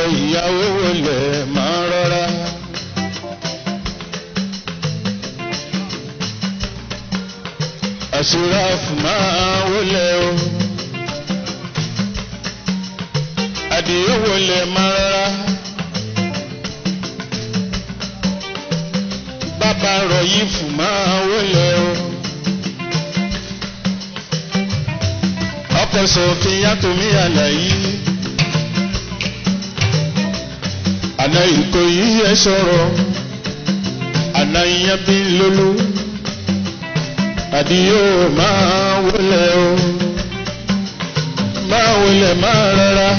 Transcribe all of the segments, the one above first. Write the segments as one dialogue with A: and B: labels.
A: ìyàwó wọlé máa rọra. àṣíràfù máa wọlé o. àdìyẹ wọlé máa rọra. bàbá rọ̀ yìí fún máa wọlé o. ọkọ̀ sọ̀fin yàtọ̀ mí àlàyé. àná ìkòyí yẹ sọ̀rọ̀ àná ìyẹn bí lólú àdìyó máa wọlé o máa wọlé máa rárá.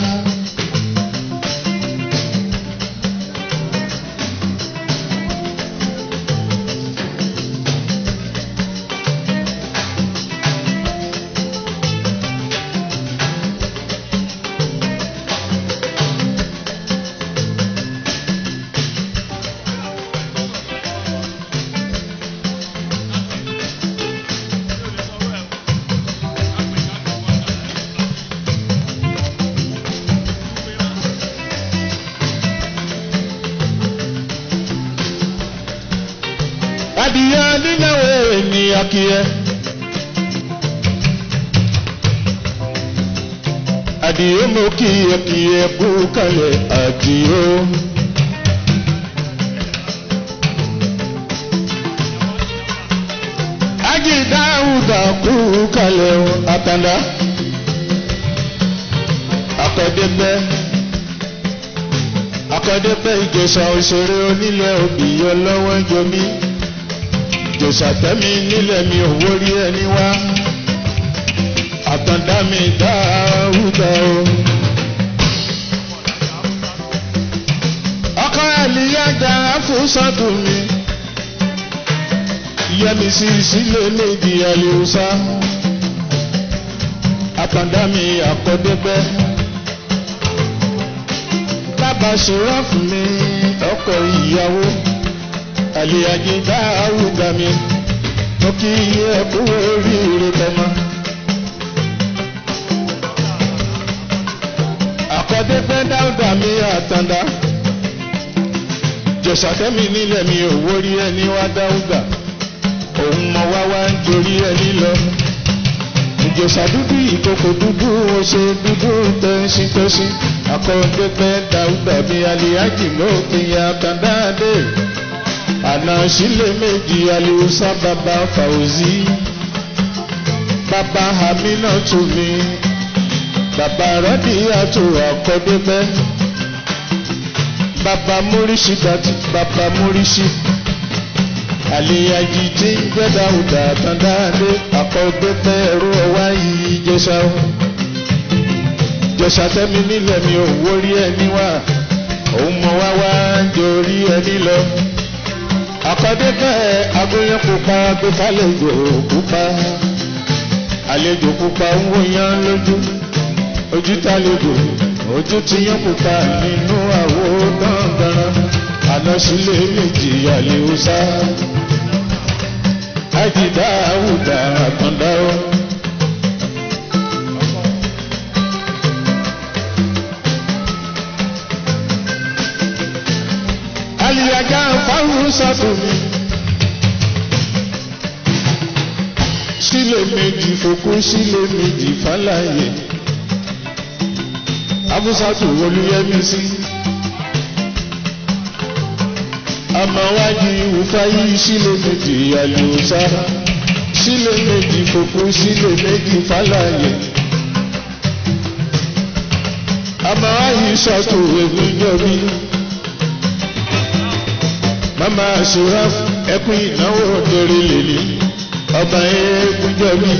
A: adìyẹ nínáwó ni akíyẹ. adìyẹ mo kíyẹ kíyẹ kú kalẹ̀ adìyẹ. ají dáhùdà kú kalẹ̀ àtàndá. akọ́dẹ́gbẹ́ akọ́dẹ́gbẹ́ ìjẹsà òṣèré onílẹ̀ òbí yọ lọ́wọ́ jọmí jòsàtẹ́mi nílẹ̀ mi ò wórí ẹni wá àtàndá mi dáhùdà o. ọkọ àlìyá dára fún sọ́dún mi yẹmi sí sílé méjì àlìhùsá àtàndá mi àkọ́dẹ́gbẹ́ bàbá ṣòro fún mi ọkọ ìyàwó àlìyájí dáhùdà mi mo kí iye ẹkú oríire tọmọ. àkọ́dẹ́gbẹ́ dáhùdà mi àtàndá jọ̀sàtẹ́mi nílẹ̀ mi ò wórí ẹni wá dáhùdà òun mọ wá wá ń torí ẹni lọ. ìjọsà dúdú ìkòkò dúdú oṣù dúdú tẹ́sítẹ́sí àkọ́dẹ́gbẹ́ dáhùdà mi àlìyájí lókè àtàndá dé àná sílẹ̀ méjì aliusa bàbá fàwùzí bàbá hamina tù mí bàbá rọ́díyàtò àkọ́débẹ́ bàbá múrísì dàtí bàbá múrísì àlèyàjì tí ń gbẹ́dà ọ̀dà àtàndáadé àkọ́débẹ́ ẹ̀rọ ọwá yìí jẹ́sà jẹ́sà tẹ́mi nílẹ̀ mi ò wórí ẹni wá òun mọ̀ wá wá ń jorí ẹni lọ àkọ́dé bẹ́ẹ̀ agbóyan pupa gbé fàlejò pupa àlejò pupa ń wòyàn lójú ojú tàlejò ojú ti yán pupa nínú àwo dandan àná sílé méjì àlèhùsá àjìdá àwùdá àtàndá o. àlìyàgá fáwọn sàtòmí. sílẹ̀ méjì fòkú sílẹ̀ méjì fàlàyé. abúsàtò olúyẹmí sí. àmàwájú ìwúfáyé sílẹ̀ méjì àlùsá. sílẹ̀ méjì fòkú sílẹ̀ méjì fàlàyé. àmàwájú sàtò ègúnjọ́bí mama suraf ẹkún ìnáwó dorí lèlí ọba ẹkúnjọbí.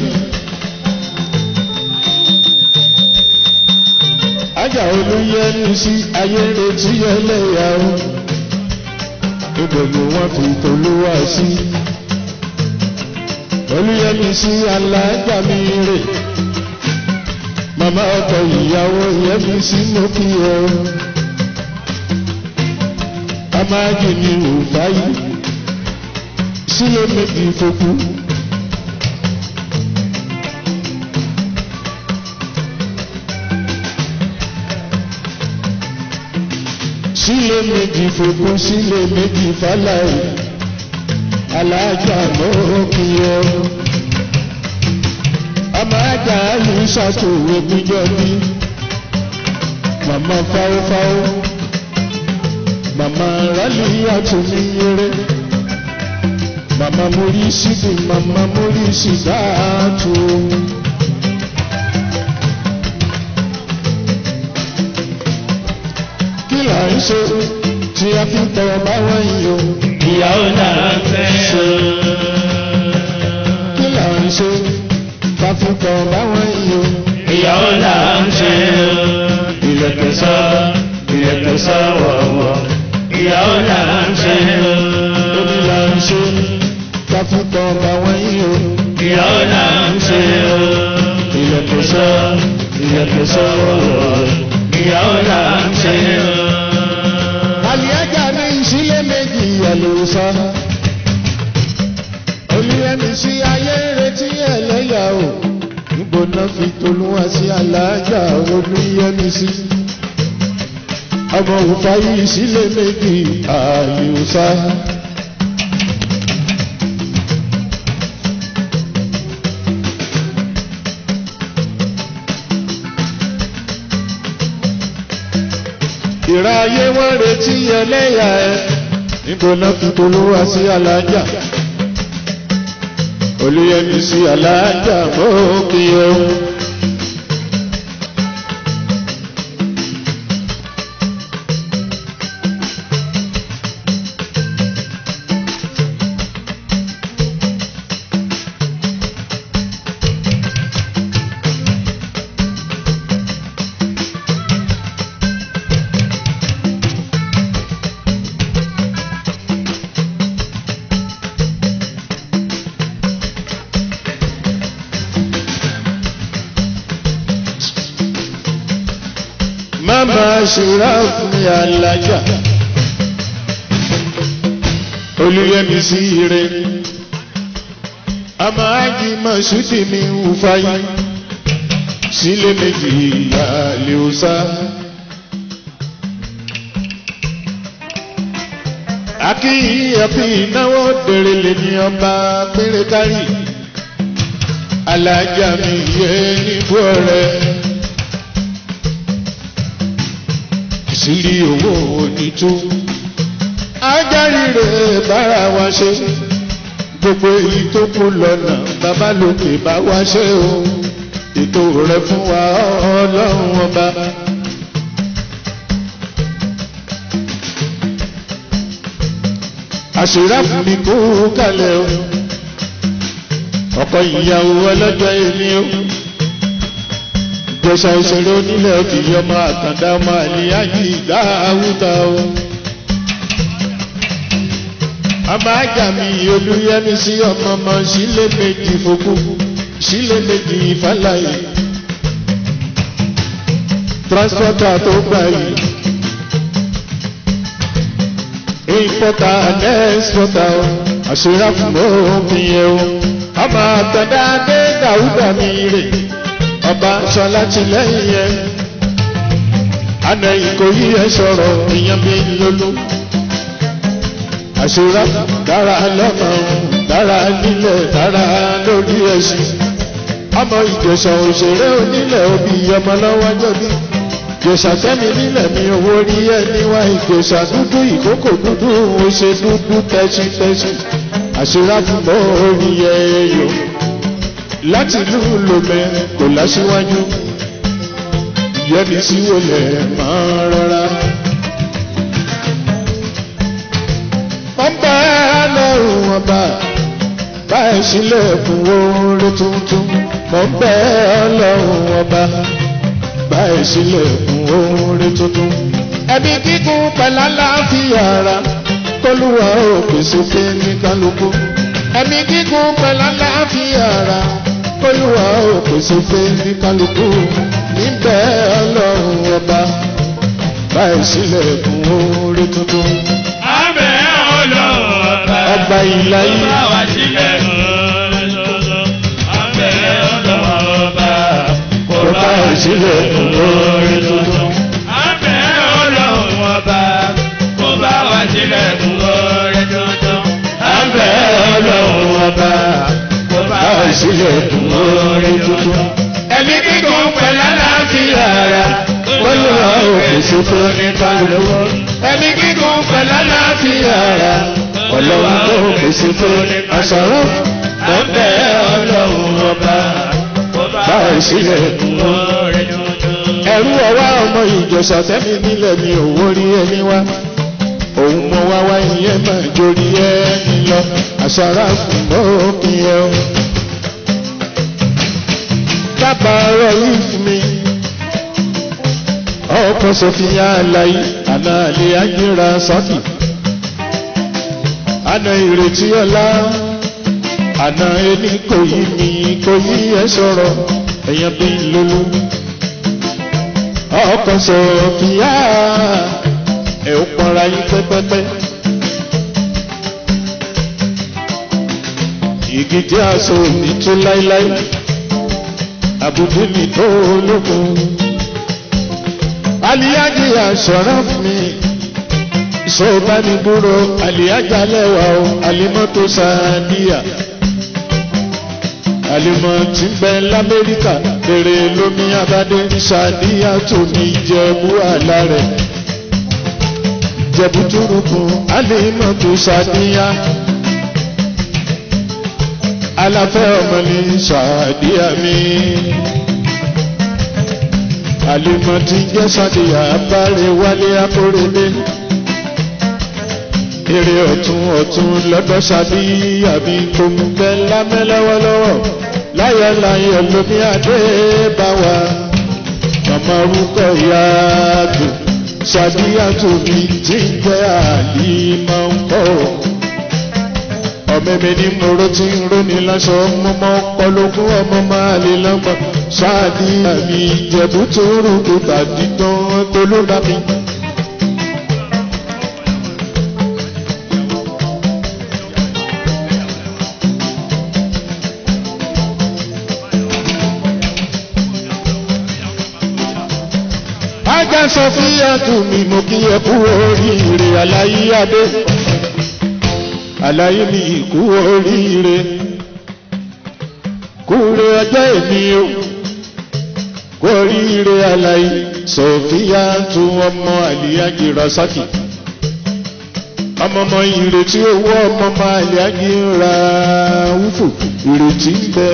A: ajá olóyẹnu sí ayé retí ẹlẹ́yàwó ìbòmù wọn fi tolúwa sí. olóyẹnu sí alájà mi rè mama ọkọ ìyàwó yẹmi sí mọ́kì ẹ̀ amáàjì ni òfáyì sílé méjì fokú. sílé méjì fòkun sílé méjì fáláì alájà lókè ọ. ọmọ ajá yìí ṣàtòwé gbíjọ bí màmá fáwọ́fáwọ́ màmá rálí àtúnmí yẹrẹ màmá mórí síbi màmá mórí sídáàtú. kí là ń ṣe tí a fi ń tọrọ báwọn yìí o.
B: ìyàwó náà fẹ́ o.
A: kí là ń ṣe tá a fi ń tọrọ báwọn yìí o.
B: ìyàwó náà fẹ́ o. ìlẹ̀kẹ̀ sọ ìlẹ̀kẹ̀ sọ wọ̀wọ̀. ìyàwó náà fẹ́ o.
A: Omi là ń ṣe tá a fi ń tọrọ báwọn yìí o.
B: ìyàwó náà fẹ́ o. ìlẹ̀kẹ̀ sọ ìlẹ̀kẹ̀ sọ wọ̀wọ̀. ìyàwó náà fẹ́ o.
A: Àlìyájà ní ìṣílé méjì ẹ̀lòsọ. Olúyẹmí sí ayé retí ẹlẹ́yà o. Níbo náà fi tolúwa sí alájà olúyẹmí sí. Ọmọ òfa yìí ìṣílé méjì àlùsá. ìrà ayé wọn retí ẹlẹ́yà ẹ níbo náà fi tolúwa sí alájà olùyẹmí sí alájà mọ́kì ẹ. Mama ṣùrà fún mi alájà. Olúyẹmí sí ire. Àmọ́ ájì Mọ̀ṣúdì mi ń fàyè. Sílé méjì àlè òsà. Akíyí ẹ̀fí ìnáwó bèrè lè ní ọba péré kárì. Alájà mi yẹ níbú ọ̀rẹ́. sírí owó onítú. Ajárí rẹ̀ bára wa ṣe. Gbogbo èyí tó kú lọ́nà bàbá lókè bá wa ṣe o. Ètò rẹ̀ fún wa ọlọ́run ọba. Àṣírà fún mi kú kalẹ̀ o. Ọkọ ìyàwó ọlọ́jọ́ èmi o ìjọsà òṣèré onílẹ̀ òkìyí ọmọ àtàndá ọmọ àlìyájì ìgbà àwùtà o. ọmọ ajá mi olúyẹmí sí ọmọ ọmọ sílé méjì fòkú sílé méjì ìfàlàyé. transporter tó gbà yìí. importer and exporter o. àṣírà fún òfin yẹn o. ọmọ àtàndá dé dàúdà mi rè ọba sọlá ti lẹ́yìn yẹn àná ìkòyí ẹ sọ̀rọ̀ ìyẹn bí lólú àṣírà dára lọ́nà dára nílẹ̀ dára lórí ẹṣin ọmọ ìjọsọ òṣèré onílẹ̀ òbí ọmọ lọ́wọ́ jọbí ìjọsà tẹ́mi nílẹ̀ mi owó rí ẹ níwá ìjọsà dúdú ìkókò dúdú ó ṣe dúdú tẹ́sítẹ́sí àṣírà fún bọ́ orí ẹ yòó láti ìlú lomẹ kò láṣíwájú yẹni sí wọlé máa rọra. wọ́n bá lọ́rùn ọba báyìí sílẹ̀ fún oore tuntun mọ̀ ń bẹ́ ọlọ́run ọba báyìí sílẹ̀ fún oore tuntun. ẹbí kíkún pẹ̀lú àlàáfíà ara kólúwa ò pèsè pé ní kálukú. ẹbí kíkún pẹ̀lú àlàáfíà ara olúwa ò pèsè fẹ́ ní kálukú níbẹ̀ ọlọ́run ọba báyìí sílẹ̀ fún oore tuntun.
B: Àbẹ̀ ọlọ́run ọba.
A: ọba ìlà yìí
B: Bá wa sílẹ̀ lọ́dọọdọ. Àbẹ̀ ọlọ́run ọba. Kò bá wa sílẹ̀ fún oore tuntun. Àbẹ̀ ọlọ́run ọba.
A: sílẹ̀kùn orí tuntun.
B: ẹ̀mí gígùn pẹ̀lú àlàáfíà ara
A: Olúwa ò pèsè fún ní kálukú.
B: ẹ̀mí gígùn pẹ̀lú àlàáfíà ara
A: Ọlọ́run tó pèsè fún ní àṣàrò.
B: mo ń bẹ̀ ọlọ́run ọba
A: Báyìí sílẹ̀kùn
B: orí tuntun.
A: ẹrú ọwá ọmọ ìjọsà tẹ́mi nílẹ̀ mi ò wórí ẹni wá òun mọ wá wá ìyẹn máa jórí ẹni lọ àṣàrà fún òpin ẹ o. dábàá ọ̀rọ̀ yìí fún mi ọkọ̀ sọfíà aláyé àná àlè ágbéra sọ́kì àná ìrètí ọlá àná ẹni kò yí mi kò yí ẹ sọ̀rọ̀ ẹ̀yàn bí lólú ọkọ̀ sọ̀fìyà ẹ̀ ó pọnra yín pẹ́pẹ́pẹ́. igi tí a so ní tó láíláí àbùdí mi tó ológun. aliyaji aṣọra fún mi ìṣòbánidúró aliyaja lẹ́wà o alimọ́tò sàdíyà alimọ tí ń bẹ lamẹ́ríkà èrè lómi abadé sàdíyà tó ní jẹ̀bú àlá rẹ̀ jẹ̀bú túrùkù alimọ tó sàdíyà aláfẹ́ ọmọ ní sàdíyà mi alimọ tí ń jẹ́ sàdíyà abáre wálé akóredé èrè ọ̀tún ọ̀tún lọ́dọ̀ sàdíyà mi tó ń bẹ lámẹ́ lọ́wọ́lọ́wọ́ láyọ̀ láyọ̀ lómi adé bá wa màmá orúkọ ìyá àgbò sàdíyà tó mi tí ń jẹ́ àlìmọ̀ ń kọ́ ọmọ mi ní mòró tí ń róni lásọ mọ́mọ́ ọpọlọgún ọmọ máa lè lọ́gbọ̀n sàdíyà mi jẹ̀bú tó rúkú tàbí tán tó ló bá mi. ajá sọfíà tù mí mo kí ẹ kú oríire aláyé adé aláyé mi kú oríire kúre ọjọ́ èmi o kú oríire aláyé sọfíà tù ọmọ àlìyájí rasaki ọmọọmọ ìrètí owó ọmọọmọ àlìyájí ra wúfò ìrètí ń bẹ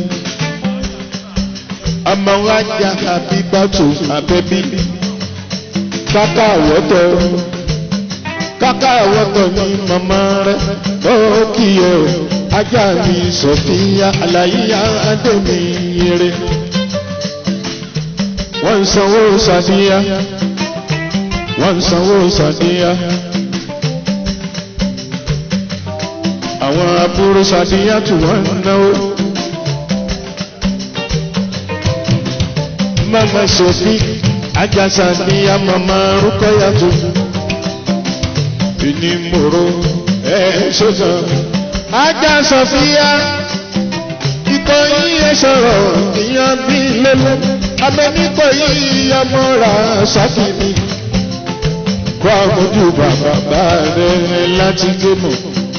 A: ọmọ wa jà àbí gbàtò àbẹ́bí káká àwọ̀tọ̀ káká àwọ̀tọ̀ ní màmá rẹ̀ ó kì í o ajá mi sọ̀fíà àlàyé àdèmí eré wọ́n ń sanwó sàdíyà wọ́n ń sanwó sàdíyà àwọn àbúrò sàdíyà tí wọ́n ń náwó. mama sofi ajasa ni ya mama rukọyatu ini moro ẹ sọsọ aja sọfia ikọ yíyẹ sọ̀rọ̀ ìyàn bí lélẹ abẹnikọ yíyẹ mọra sákìní kó àmójú bàbá rẹ láti gbé mọ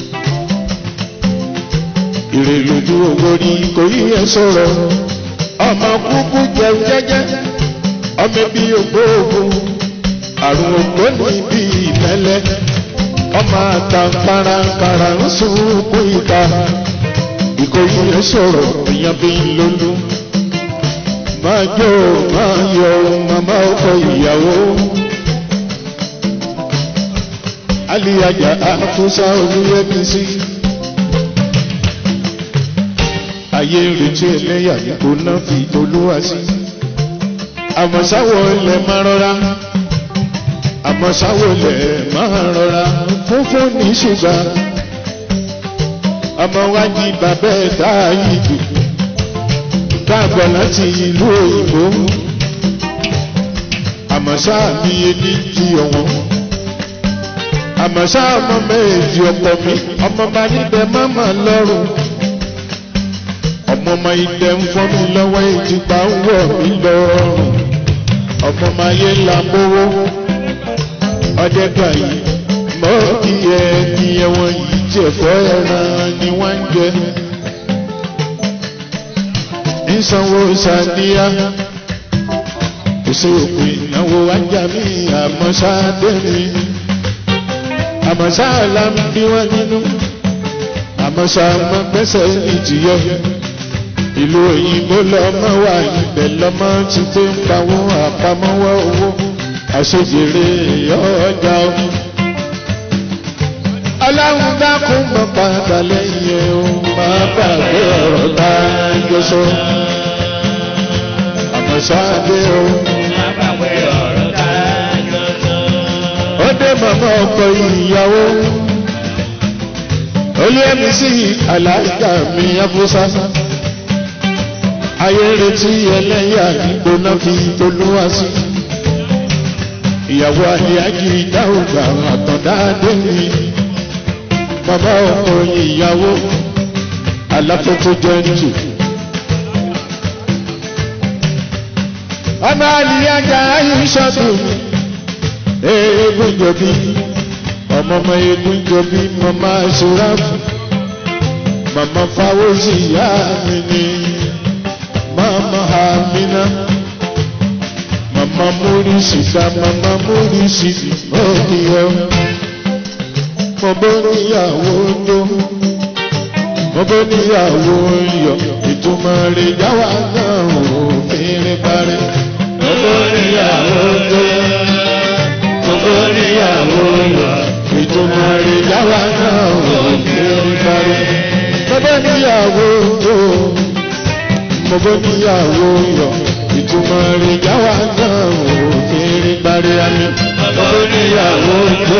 A: ìrèlójú owó rí kò yíyẹ sọ̀rọ̀ ọmọ kúkú jẹun jẹjẹ ọmọ bí ògbóògùn àrùn ògbóni bí ìmẹ́lẹ́ ọmọ àtàǹkàràǹkàrà ń sunkún ìta ìkòyí ẹ sọ̀rọ̀ èèyàn bí lólu máa jó máa yọ màmá ọkọ ìyàwó aliyaja àkúsá olúyẹbí sí ayé ń retí ẹlẹ́yà nípò náà fi olúwa sí. àmọ́ sáwọ́ ilẹ̀ máa rọra àmọ́ sáwọ́ ilẹ̀ máa rọra fúnfún ní ṣùgbà. ọmọ wa di bàbá ẹ̀ dá ìdù káàbọ̀ láti ìlú òyìnbó. àmọ́ sáà mi ẹni jí ọ̀wọ́n. àmọ́ sáà ọmọ méjì ọ̀pọ̀ mi ọmọ bá níbẹ̀ má mà lọ́rùn ọmọ ọmọ ilẹ̀ ń fọ́ mi lọ́wọ́ ìjìgbà ń wọ̀ mí lọ́rùn ọmọ ọmọ ayé là ń bówó ọdẹ gbà yìí mọ́ kí ẹ ní ẹ̀wọ̀n yìí tí ẹ̀fọ́ ẹran ni wọ́n ń jẹ sanwó sàdíyà kò sí òpin ìnáwó ajá mi àmọ́sáde mi àmọ́sáàlá ń bí wọ́n nínú àmọ́sáàmọ́ gbẹ́sẹ̀ ìjìyọ ìlú òyìnbó lọ́mọ wà ibẹ̀ lọ́mọ ti tó ń pawó àpamọ́wọ́ owó àṣejèrè ọjà omi ọlọ́run dákun mọ́ padà lẹ́yìn ẹ̀ o máa gbàgbé ọ̀rọ̀ tá a jọ sọ àmọ́sáàdé o. ó dé màmá ọkọ ìyàwó olú ẹ̀mí sí àlàáfíà mi afúnṣá ayé retí ẹlẹ́yà ìgbóná fi tolúwa sí ìyàwó àdìyàjì dáhùgbà àtọ̀dáadé mi bàbá ọkọ ìyàwó aláfẹ́fẹ́ jẹ́ jù. ọmọ àlìyàjà ayé ṣọ́dún eégún jọbí ọmọ ọmọ eégún jọbí màmá ṣùráfù màmá fáwọ́sì ìyá mi ni màmá àmínà màmá múrísì ká màmá múrísì òkìyọ mo bó níyàwó tó mo bó níyàwó yọ ìtumọ̀ rẹ̀ jáwá náà ò fèrè parẹ́ mo bó níyàwó tó mo bó níyàwó yọ ìtumọ̀ rẹ̀ jáwá náà ò fèrè parẹ́ mo bó níyàwó tó mo bó níyàwó yọ ìtumọ̀ rẹ̀ jáwá náà ò fèrè parẹ́ àmì mo bó níyàwó tó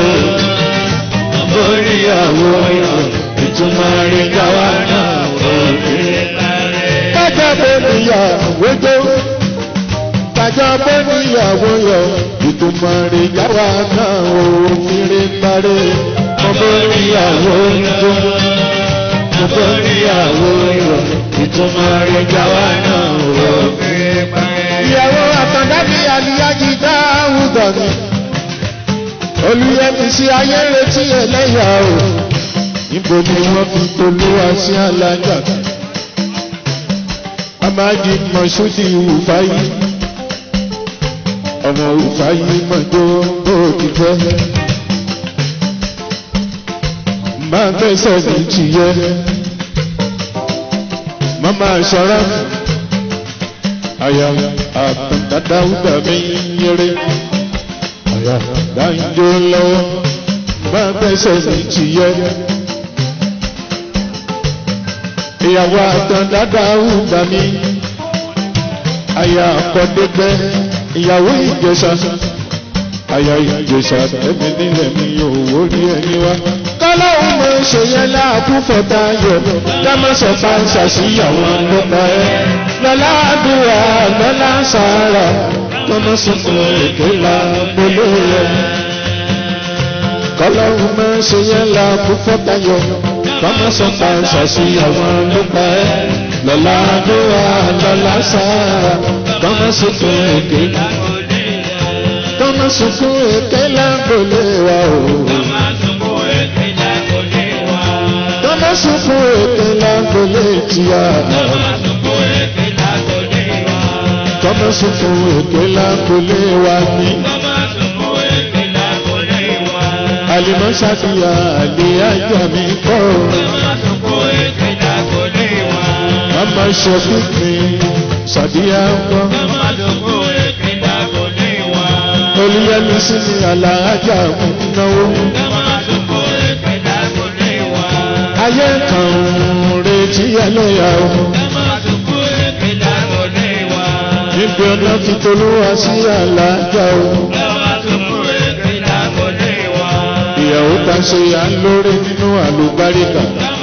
A: oríyàwó yàn ìtumọ̀ rí káwá náà òkè. Kájà bó níyàwó jó, kájà bó níyàwó yọ, ìtumọ̀ rí káwá náà òkè parí. Mo bó níyàwó jó, mo bó níyàwó yọ, ìtumọ̀ rí káwá náà òkè parí. Ìyàwó àtàndá ní àlìyájí dáhùn mi olùyẹmí sí ayé retí ẹlẹ́yà o níbo ni wọ́n fi tolúwa sí alájà amájí mọ̀ṣúdì ìwùfáyì ọmọ ìwùfáyì mọ̀jọ́ bó ti fẹ́ máa fẹsẹ̀ ní tìyẹ mama ṣọ́ra àyà àtàdáwùdà mi yẹrẹ dáńjó lọ́wọ́ bá bẹ́sẹ̀ ní tìyẹ́. ìyàwó àtàn dáadáa ń gbà mí. àyà àkọ́dẹ́gbẹ́ ìyàwó ìjẹsà. àyà ìjẹsà ẹ̀mí nílẹ̀ mi ò wórí ẹni wá. kọ́lọ́hún mo ṣe yẹn láàbù fọ́tà yọ dámọ̀sọ̀ bá ń ṣàṣìyàwó nípa ẹ̀. lọ́lá àdúrà lọ́lá sàárà kọ́mọ́ sunkún èké la gbóló rẹ̀. kọ́lọ́hún máa ṣe yẹn la kú fọ́tayọ kọ́mọ́ sọ́ta ṣàṣìyàwó nípa ẹ̀. lọ́la àdúrà lọ́la sára kọ́mọ́ sunkún èké. kọ́mọ́ sunkún èké la gbóló wa o. kọ́mọ́ sunkún èké la gbóló tìyà. kọ́mọ́ sunkún èké la gbóló wa ní. Àlìmọ́ ṣàfihàn àlè ajá mi kọ́. Màmá ṣọ́fí mi ṣàdíyà kọ́. Olúyẹmí sí ni àlàájá ń náwó. Ayé kan ń retí ẹlẹ́yà o. Níbi ọ̀nà fi tolúwa sí àlàájá o. ìyàwó ta ṣe à ń lórí nínú àlùbáríkà.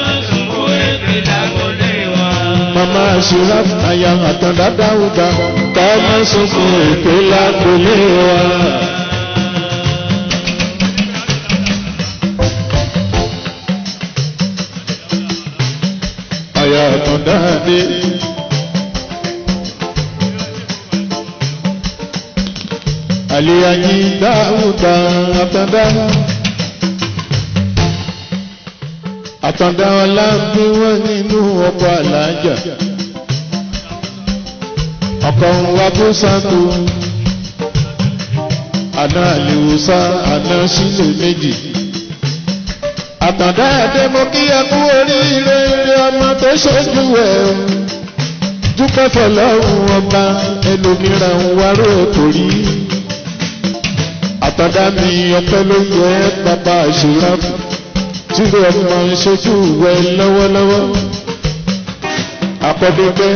A: Màmá àṣírá àyà àtàndá dáúdà ká má sunkún èké lágbolé wa. Àyà àtàndá dé. Àlìyànjí dáúdà àtàndá. àtàndá ọlá ń bí wọ́n nínú ọkọ̀ àlàájà ọkọ̀ ń wá bó sáńtò àná àlèwòsá àná sílè méjì àtàndá ẹdẹ mo kí ẹ kú oríire ilé ọmọ tó ṣojú ẹ dúpẹ́ fọlọ́run ọba ẹlòmíràn ń wárò torí àtàndá mi ọpẹ́ ló yẹ bàbá àṣírà tí ló ọmọ ń ṣojú wẹ lọ́wọ́lọ́wọ́ àpọ̀dẹ́gbẹ́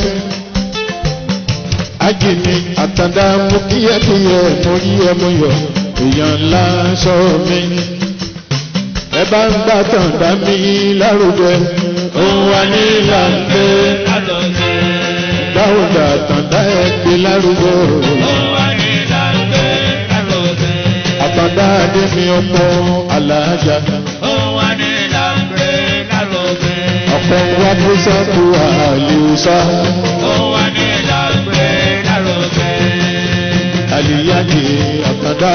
A: ajìní àtàndá mo kí ẹ kí ẹ mo rí ẹ mo yọ èèyàn ńlá sọ mi ẹ bá ń gbà tàn dá mi lárugẹ òun wà ní ìlànà dáwọdà tàn dá ẹ gbé lárugẹ àtàndá adé mi ọkọ aláàjà ọkọ wa bó sábò àlùsá àlìyáde àtàndá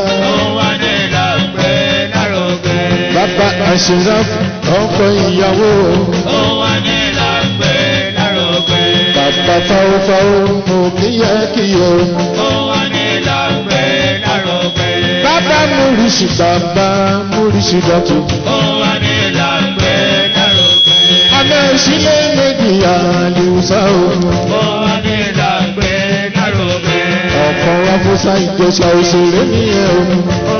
A: bàbá àṣírà ọkọ ìyàwó bàbá fáwọfáwọ mo kíyàkíyọ bàbá múrísì bàbá múrísì dọ̀tún. Àmọ́ ìṣílẹ̀ méjì àlùsá o. Ọ̀kan wá fún sáìjọsà òṣèré nìyẹn o.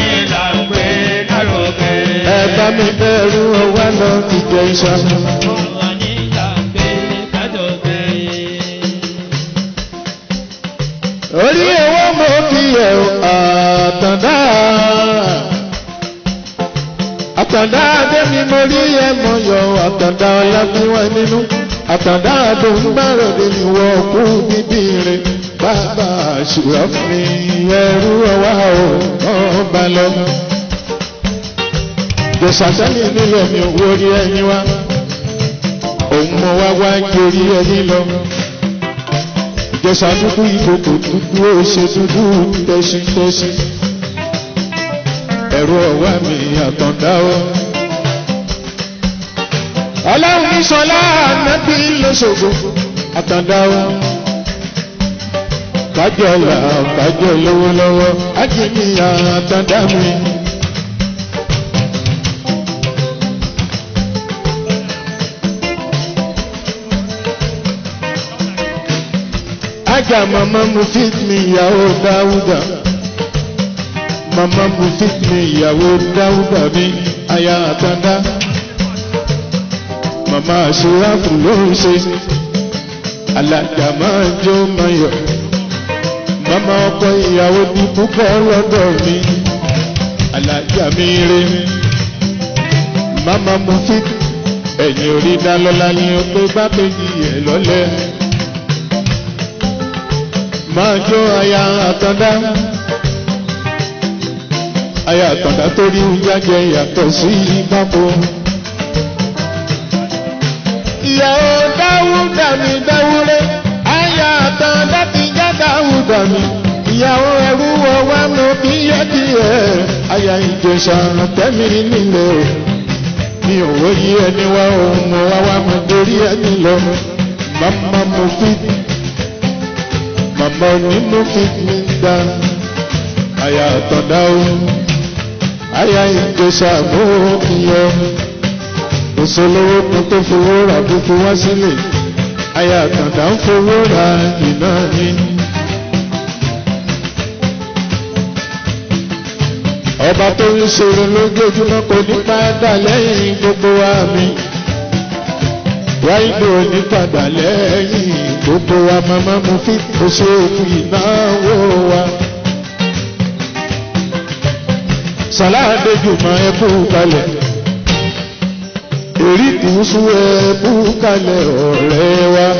A: Ẹ bá mi bẹ̀rù ọwá lọ ìjọ ìṣá. Orí owó mo kí ẹ̀ àtàndá. Àtàndá Adémi mo rí ẹ̀ mọ̀ yọ àtàndá ọlábíwá nínú. Àtàndá àdóńgbàròdé ni wọ́n kú bíbí rẹ̀. Bàbá àṣùrọ̀ fún mi ẹrú ọwá o, ọba lọ. Jọ̀sàtẹ́lì nílò mi ò wórí ẹni wá. Òun mọ wá wá ń jorí ẹni lọ ìjọsà dúdú ìkòkò dúdú ó ṣe dúdú tẹ́sítẹ́sí ẹ̀rọ ọ̀wá mi àtọ̀dá o. ọlọ́run ní sọlá ànábì lọ́sọ̀gbọ̀ àtọ̀dá o. kájọ là kájọ lọ́wọ́lọ́wọ́ ájìní àtọ̀dá mi. Ajá mama mu fit mi ìyàwó Dáúdà. Mama mu fit mi ìyàwó Dáúdà mi aya àtàndá. Mama àṣíràfù ló ń ṣe. Alájà máa ń jó mayọ̀. Mama ọkọ ìyàwó di púpọ̀ lọ́dọ̀ mi. Alájà mi rè. Mama mu fit ẹ̀yìn orí dá lọ́la ni ó pé bá péjì ẹ̀ lọ́lẹ́ máa jó aya àtàndá aya àtàndá tó rí jájẹ yàtọ̀ sí pápó. ìyàwó dáwúdà mi dáwúrẹ́ aya àtàndá ti já dáwúdà mi ìyàwó ẹrú ọwá mo kí yẹ kí ẹ aya ìjẹsà tẹ́mi nílẹ̀ o mi ò wọ́yí ẹni wá ohun mo wá wá mo dorí ẹni lọ màmá mo fi màmá onímọ̀ fi mi dá àyà àtọ̀dá o àyà ìjẹsà mú ìyọ òṣèlówó kan tó fowó rà dúkú wá sílẹ̀ àyà àtọ̀dá ń fowó ra iná ní. ọba tó ń ṣòro lójoojúmọ́ kò ní padà lẹ́yìn gbogbo wa mi wáìdò ní padà lẹ́yìn gbogbo wa màmá mo fi oṣù òkú ìnáwó wa. sàláàdé jùmọ̀ ẹkú kalẹ̀ èrí kùsù ẹkú kalẹ̀ ọ̀rẹ́ wa.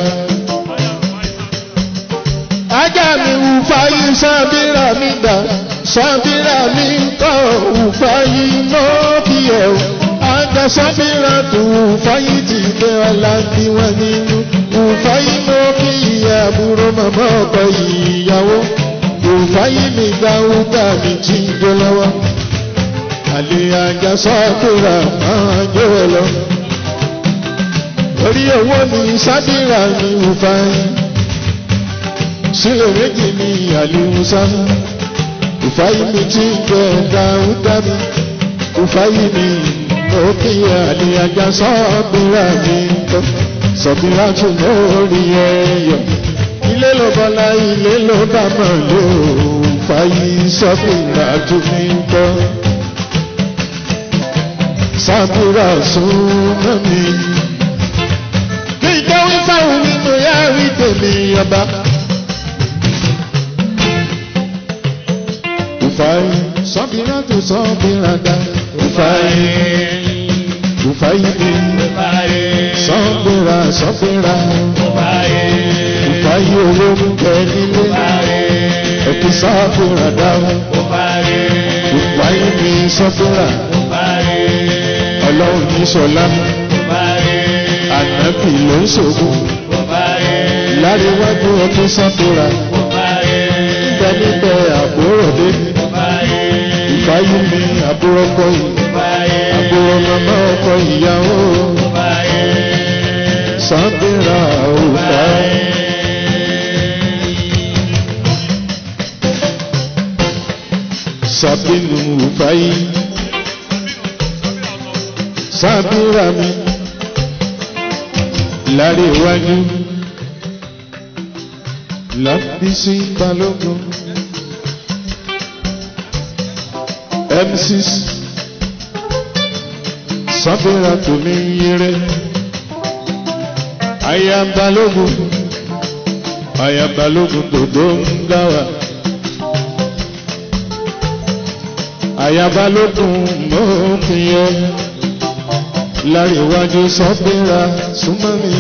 A: ajá mi wù fáyé sábìrà mi dà sábìrà mi kọ́ wù fáyé mọ́ kí ẹ̀ o àgbà sábìrà tó fáyé ti gbé ọlá bí wọn nínú òfáyé mọ́ kí ìyá àbúrò màmá ọkọ ìyàwó òfáyé mi dáúdà mi jí jó lọ́wọ́ àlè àjà sábìrà máa jó ẹ lọ orí owó mi sábìrà mi òfáyé sílẹ̀ méjì ní àlìmúsá ìfáyí mi tí ń jẹ dáúdá mi ìfáyí mi òkè àlìyájá sọ́ọ̀bìrà mi tó sọ̀bìrà tún lórí ẹ̀yọ̀ ilé ló bọ́lá ilé ló dámọ̀ ló fàyí sọ́bìrà tún mi tó sábìrà súnmọ́ mi kí ìjọwé fáwọn nínú yàrá tèmi ọba. Ufai, sọ́bìrà tó sọ́bìrà dá. Ufai, Ufai mi. Sọ́bìrà sọ́bìrà. Ufai owó ń bẹ nílé. Ẹ̀kí sọ́bìrà dá. Ufai mi sọ́bìrà. Ọlọ́run ní sọlá. Ànábì ló ń ṣògo. Láríwájú ẹ̀kí sọ́bìrà. Níbẹ̀ níbẹ̀ àbúrò dé ìfáyé mi àbúrò ọkọ yìí àbúrò màmá ọkọ ìyàwó sábẹ́ra òfà. sábẹ́nu òfáyé sábẹ́ra mi lárí iwájú lábísí balógun. M6 sábẹ́ra tó ní yẹrẹ ayabalógun ayabalógun tó tó ń dáwà ayabalógun mọ́kìnyẹ láríwájú sábẹ́ra súnmọ́ mi.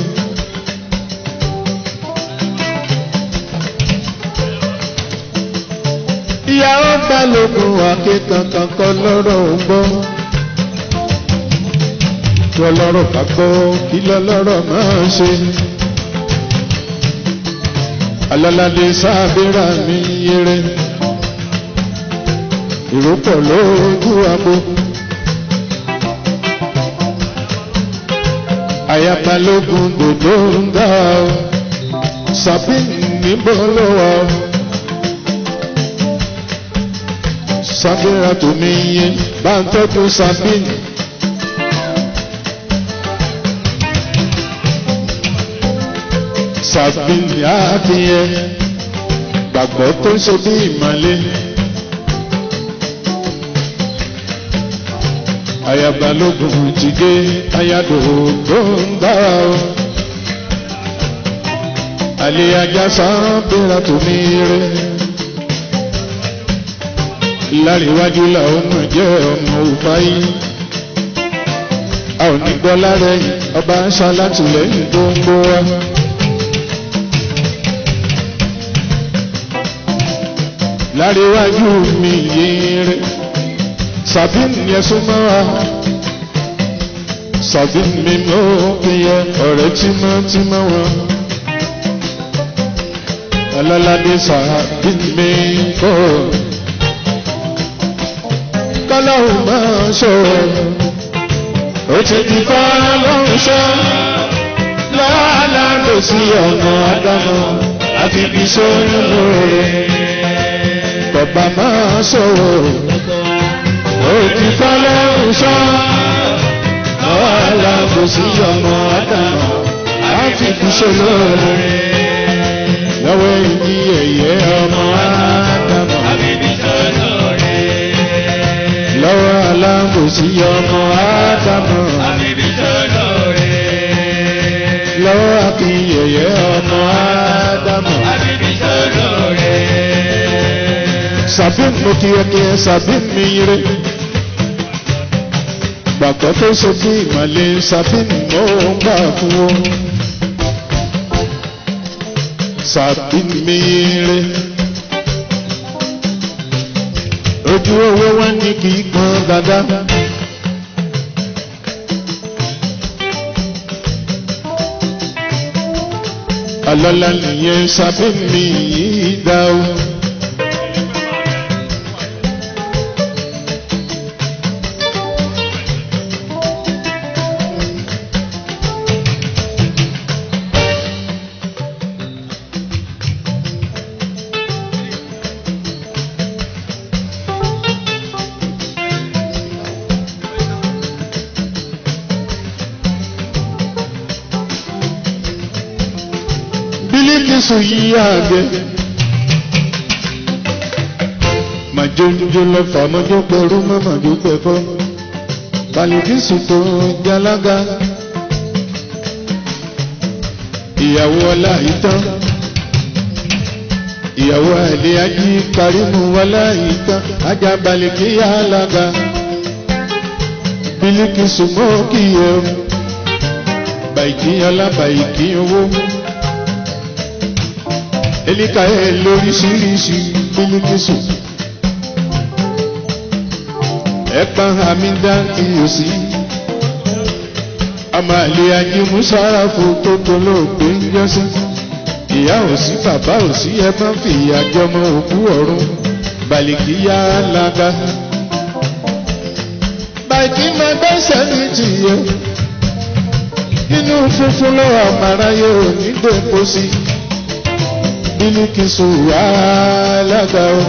A: ìyàwó balógun akékankan kọ lọ́rọ̀ ń gbọ́. lọ́lọ́rọ̀ ká gbọ́ kí lọ́lọ́rọ̀ máa ṣe. alálàdé sábẹ́rà mi yẹrẹ. ìrópọ̀ lójú abo. àyàbalógun dòdò ń dá o. sàbí níbo ló wà o. Sabira tó mi yé bá ń tọ́jú Sabine. Sabine àfihẹ gbàgbọ́ tó ṣe bí ìmọ̀lẹ́. Ayabalógun ti gé ayádò tó ń dára o. Àlè ajá Sabira tó mi rè láríwájú làwọn mọ̀ jẹ́ ọmọ òfáyé a ò ní gbọ́ lára ẹ̀yìn ọba ń ṣá látìlẹ́yìn tó ń gbó wá. láríwájú mi yéere Sabine yẹn súnmọ́ wa Sabine mi mọ́ ìyẹ ọ̀rẹ́ tímọ́tímọ́ wọn. ọlọ́ládé Sabine mi kọ́ ọ kọ́lọ́hùn máa ṣòro. Ó ti di fọ́lọ́hùn ṣọ́. Lọ́la ló sí ọ̀nà àdámọ̀ àfi bí sóyún lóore. Bàbá máa ṣòro. Ó ti fọ́lọ́hùn ṣọ́. Lọ́la ló sí ọ̀nà àdámọ̀ àfi bí sóyún lóore. Lọ́wọ́ ìdí ẹ̀yẹ ọmọ àdámọ̀. Àfi bí sóyún lóore lọ́wọ́ aláǹbòsí ọmọ ádámọ̀. lọ́wọ́ akínyẹ̀yẹ ọmọ ádámọ̀. sàbíìn mo kí ẹ kí ẹ sàbíìn mi yire. gbàgbọ́ tó ṣe bí ìmọ̀lẹ́ sàbíìn mo ń gbà fún o. sàbíìn mi yire ojú owó wọn ní kì í pọn dada. ọlọ́lá nìyẹn sábẹ́ mi yìí dá o. bílíkìsù yìí àgbẹ̀. màjójó lọ fà mọ́jó pẹ̀rú mọ́ màjó pẹ̀fọ́. bàlìkìsù tó jálága. ìyàwó ọlá ìtàn. ìyàwó àlè ají karimu ọlá ìtàn. ajá bàlìkìyà alága. bílíkìsù mọ́ kíyẹ̀ o. bàìkì ọlá bàìkì owó elika ẹ lóríṣiríṣi bílíkìsù ẹ̀pà hamida tí o sí ọmọ àlè ajé musarafu tó tolóògbé ń yọsí ìyá ò sí bàbá ò sí ẹ bá fi ìyá jọmọ òkú ọ̀run bàlìkìyà lága bàìkì máa gbẹ́sẹ̀ ní tìyẹ nínú funfun lọ́wọ́ àmàráyé ò ní dèpọ̀ sí i bílíkìsù alága o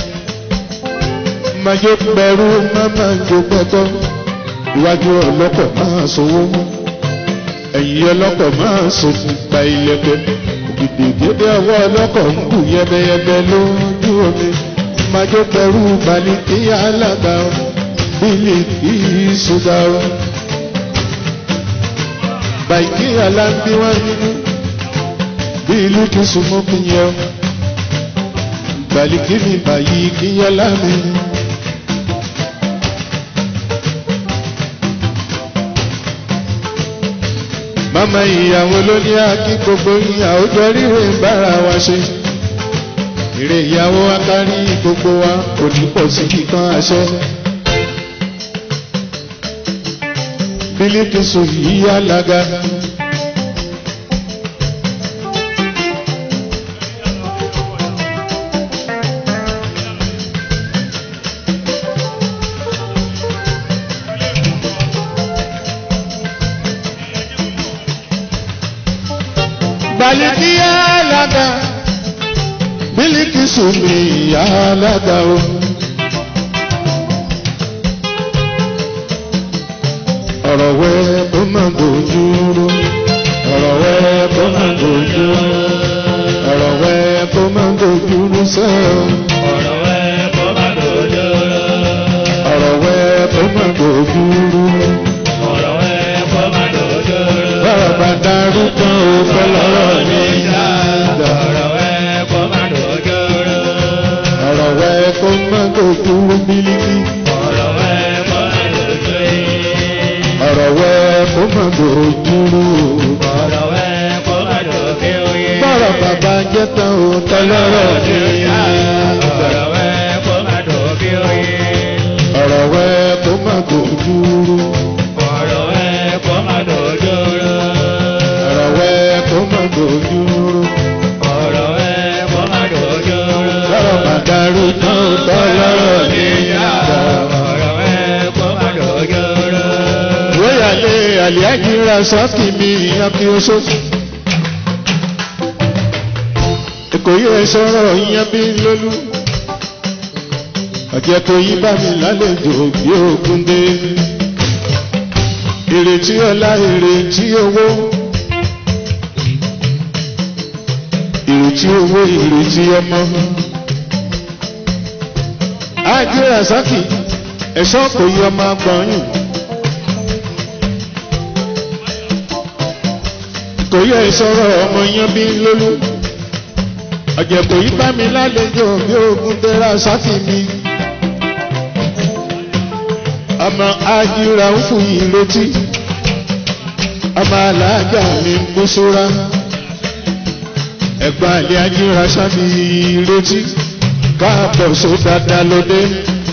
A: májò pẹ̀rú máma jò pẹ̀tọ́ iwájú ọlọ́kọ̀ máa sowó ẹ̀yìn ọlọ́kọ̀ máa sòfin gba ilẹ̀kẹ̀ ògìdì gébé ọwọ́ ọlọ́kọ̀ ń kù yẹbẹyẹbẹ lójú omi májò pẹ̀rú balìkì alága o bílíkìsù ga o bàìkì aláǹbíwá nínú bí ìlú kí súnmọ́ kí yẹ ọ́ gbàlíkì mi báyìí kí yẹ lámì. mama ìyàwó ló ní akí gbogbo ìyàwó jọ ríre bára wa ṣe èrè ìyàwó akárí gbogbo wa kò ní pọ̀ sí kíkan àṣẹ. bílíkì sùn yìí alága. baliki alága bílíkì sùnmi alága o. ọ̀rọ̀ wẹ́ kó má dojú rú ọ̀rọ̀ wẹ́ kó má dojú rú ọ̀rọ̀ wẹ́ kó má dojú rú sẹ́ẹ̀.
B: ọ̀rọ̀ wẹ́ kó má dojú rú.
A: ọ̀rọ̀ wẹ́ kó má dojú rú.
B: ọ̀rọ̀ wẹ́ kó má dojú rú.
A: bọ́rọ̀ bá darú tán o fẹ́ lọ́rọ̀ ní ìyá àgbà.
B: ọ̀rọ̀ wẹ́ kó má dojú rú.
A: ọ̀rọ̀ wẹ́ kó má dojú rú bílíkì.
B: ọ̀rọ̀ wẹ́ kó má dojú rú.
A: ọ̀rọ̀ wẹ́ kó má dojú rú.
B: ọ̀rọ̀ wẹ́ kó má dojú rú.
A: bọ́rọ̀ bàbá jẹ́ tán o tẹ́ lọ́rọ̀ ní ìyá àgbà.
B: ọ̀rọ̀ wẹ́ kó má dojú rú.
A: ọ̀rọ̀ wẹ́ kó má dojú rú.
B: ọ̀rọ̀ wẹ́ kó má dojú rú.
A: ọ̀rọ̀ wẹ́ kó má dojú rú.
B: ọ̀rọ̀ wẹ́ kó má dojú rú.
A: bọ́rọ̀ bá darú tán o tẹ́ lọ́rọ̀ ní ìyá àgbà.
B: ọ̀rọ̀ wẹ́ kó má dojú rú.
A: Wéyàlé àlìájì ra sọ́ọ̀kì mi ìyàn kí o ṣó. Èkó yẹ sọ̀rọ̀ ìyàn bí lólú. Ọ̀jẹ̀ kò yí bá mi lálejò bí ogun dé. Ìrètí ọlá ìrètí owó. Ìrètí owó ìrètí ọmọ. Ájí ra sọ́ọ̀kì ẹ̀ṣọ́ kò yí ọmọ agbọ̀nyìn. kò yẹ ìsọ̀rọ̀ ọmọ yẹn bí lólú ọ̀jẹ̀ kò yí bá mi lálejò bí ogun tẹ́ra sáfì mi ọmọ ajíra ń fún yìí létí ọmọ aláàjà mi ń kú súra ẹ̀gbọ́n àlẹ́ ajíra sáfì létí káàbọ̀ só dáadáa lóde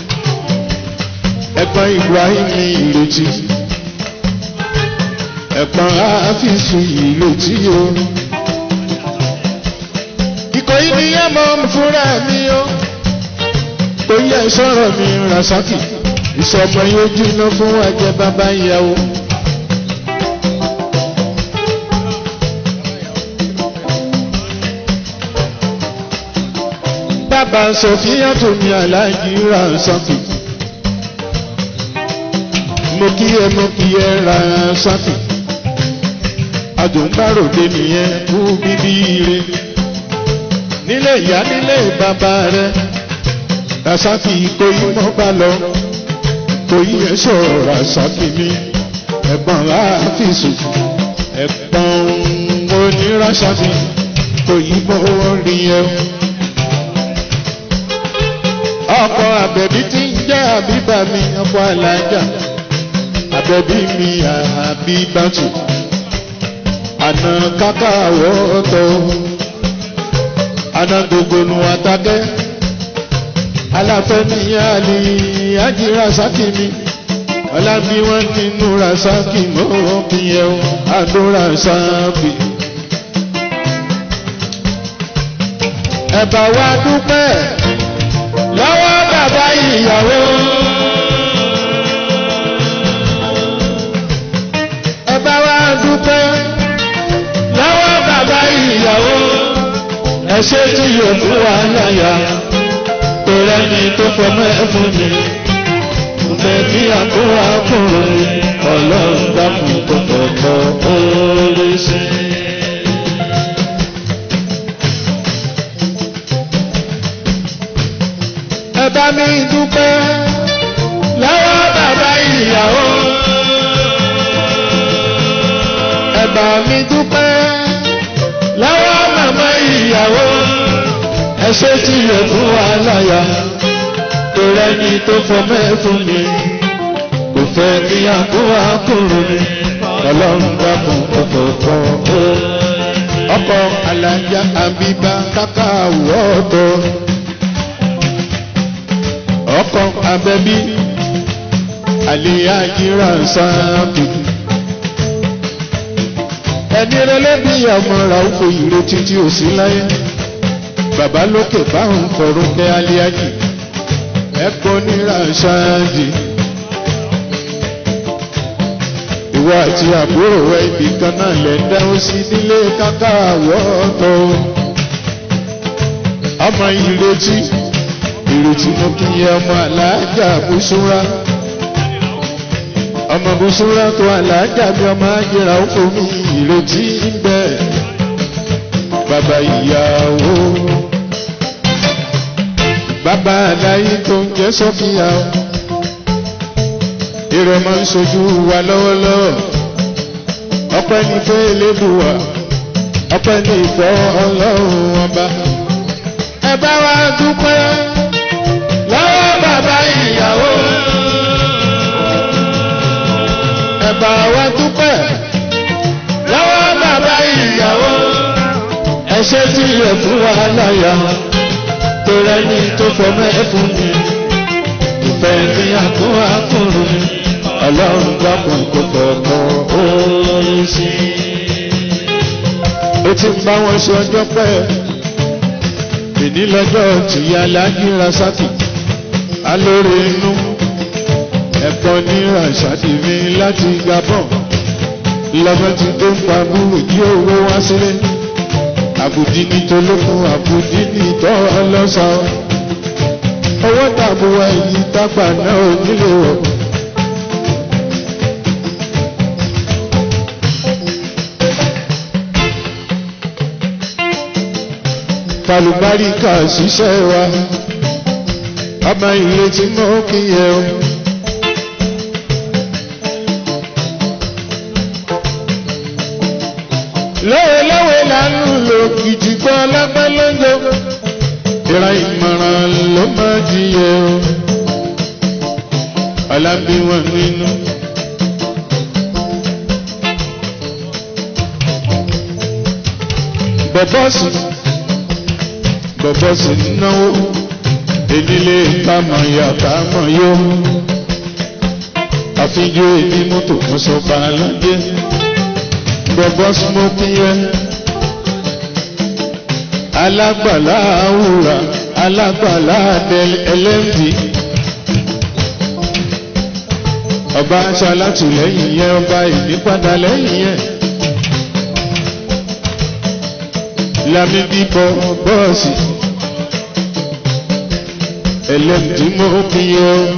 A: ẹ̀gbọ́n Ibrahim ní ìrètí ẹ̀pọ̀n àfíìsù yìí ló tí o. Ìkòyí ni yá mọ́ fúnra mi o. Oyè ìṣòro mi Rasaki. Ìṣọ̀mọ̀ yóò jiná fún ẹ̀jẹ̀ bàbá ìyàwó. Bàbá Sọ̀fíà tó ní aláàjì Rasaki. Mo kí ẹ mo kí ẹ Rasaki àjòǹbáròde nìyẹn kú bíbí ire nílé ìyá nílé bàbá rẹ rasaki kò yí mọ́ bá lọ kò yí ẹ sọ̀rọ̀ rasaki mi ẹ̀gbọ́n láàfíìsù ẹ̀gbọ́n onírasaki kò yí mọ́ rí ẹ. ọkọ àbẹ̀bí tí ń jẹ́ àbíbá mi ọkọ alájà àbẹ̀bí mi àbíbátù àna kákàwọ́ tó àna gbogbo àtàkẹ́ aláfẹ́ ní àlè àjírà sákì mi ọlábí wọn ti núra sákì mọ́ kí ẹ o àdúrà sábì. ẹ̀bà wa dúpẹ́ lọ́wọ́ bàbá ìyàwó. ẹ̀bà wa dúpẹ́ lọ́wọ́ bàbá ìyàwó. ẹ ṣe tí yóò fún wa láyà torí ẹni tó fọmọ ẹ fún mi. Ǹbẹ̀ bí àkúrà kúrò ọlọ́run dákun tó fọ̀tọ̀ orí sí. Ẹ bá mi dúpẹ́ lọ́wọ́ bàbá ìyàwó. Ẹ bá mi dúpẹ́ lọ́wọ́ màmá ìyàwó. Ẹ ṣe tí yẹ fún wa láyà torí ẹni tó fọmọ ẹ fún mi kò fẹ́ kí àkúrà kúrò mi ọlọ́run dákun kò fọ̀tọ̀ ọkọ̀ alájà àbíbá káká wọ́ọ̀tọ̀ ọkọ̀ abẹ́bí àlèyájíra sáàpì ẹni rẹlẹ́bí ọmọ ràúfò ìrètí tí ò sí láyé bàbá lókè báwọn fọ̀rọ̀ kẹ́ aliájì ẹ̀kọ́ níra ṣáájì. Ìwọ àti àbúrò ẹ ibì kan náà lẹ̀ ń dáhùn sí nílé káká àwọ̀tọ̀. Ọmọ ìrètí ìrètí mo kí yẹ ọmọ àlàájá bùsúrà. Ọmọ bùsúrà tó àlàájá bí ọmọ àjẹrà ó fò mí ìrètí ń bẹ. Bàbá ìyàwó bàbá aláyé tó ń jẹ́ sọ́fíà o. Èrò máa ń sojú wa lọ́wọ́lọ́wọ́. Ọpẹ́ ní fẹ́ elédùwà. Ọpẹ́ ní ìfẹ́ ọlọ́run ọba. Ẹ bá wa dúpẹ́ lọ́wọ́ bàbá ìyàwó. Ẹ bá wa dúpẹ́ lọ́wọ́ bàbá ìyàwó. Ẹ ṣe tí ilẹ̀ fún wa láyà torí ẹni tó fọmọ ẹ fún mi ìfẹ́ mi àkún àkùnrin mi ọlọ́run gbàgbọ́n kò fọ̀kọ́ orin sí i. ó ti ń bá wọn ṣe ọjọ́ pẹ́ ìní lọ́jọ́ tìyá láyé rasaki alóore inú ẹ̀kọ́ ní rasaki mi láti gabon lọ́mọ ti tó ń pa búrò kí owó wá sílé àbùdí ní tolókun àbùdí ní tọ́ ọlọ́sà owó tàbùwà èyí tápà náà ò nílò wọ̀. Tàlùbáríkà ṣiṣẹ́ wa, ọmọ ilé tí mo kí yẹ o. lọ́wọ́lọ́wọ́ là ń lò kìtìgbọ́ lápẹ́ lọ́jọ́ ìra ìmọ̀ràn ló máa jíyẹ o ọlábí wọn nínú. bọ̀bọ́sì bọ̀bọ́sì náwó enílé kámọ̀ ya kámọ̀ yó àfijó èdè mọ́tò kan sọ bá a lọ́jẹ́ bọ̀bọ́ smoking yẹn. alágbàlá àwùrà alágbàlá ẹlẹ́mìí. ọba aṣọ alátìlẹ́yìn yẹn ọba ìnípadà lẹ́yìn yẹn. Lámídì bọ́ bọ́ọ̀sì ẹlẹ́mìí mọ́ kí yẹ ọ́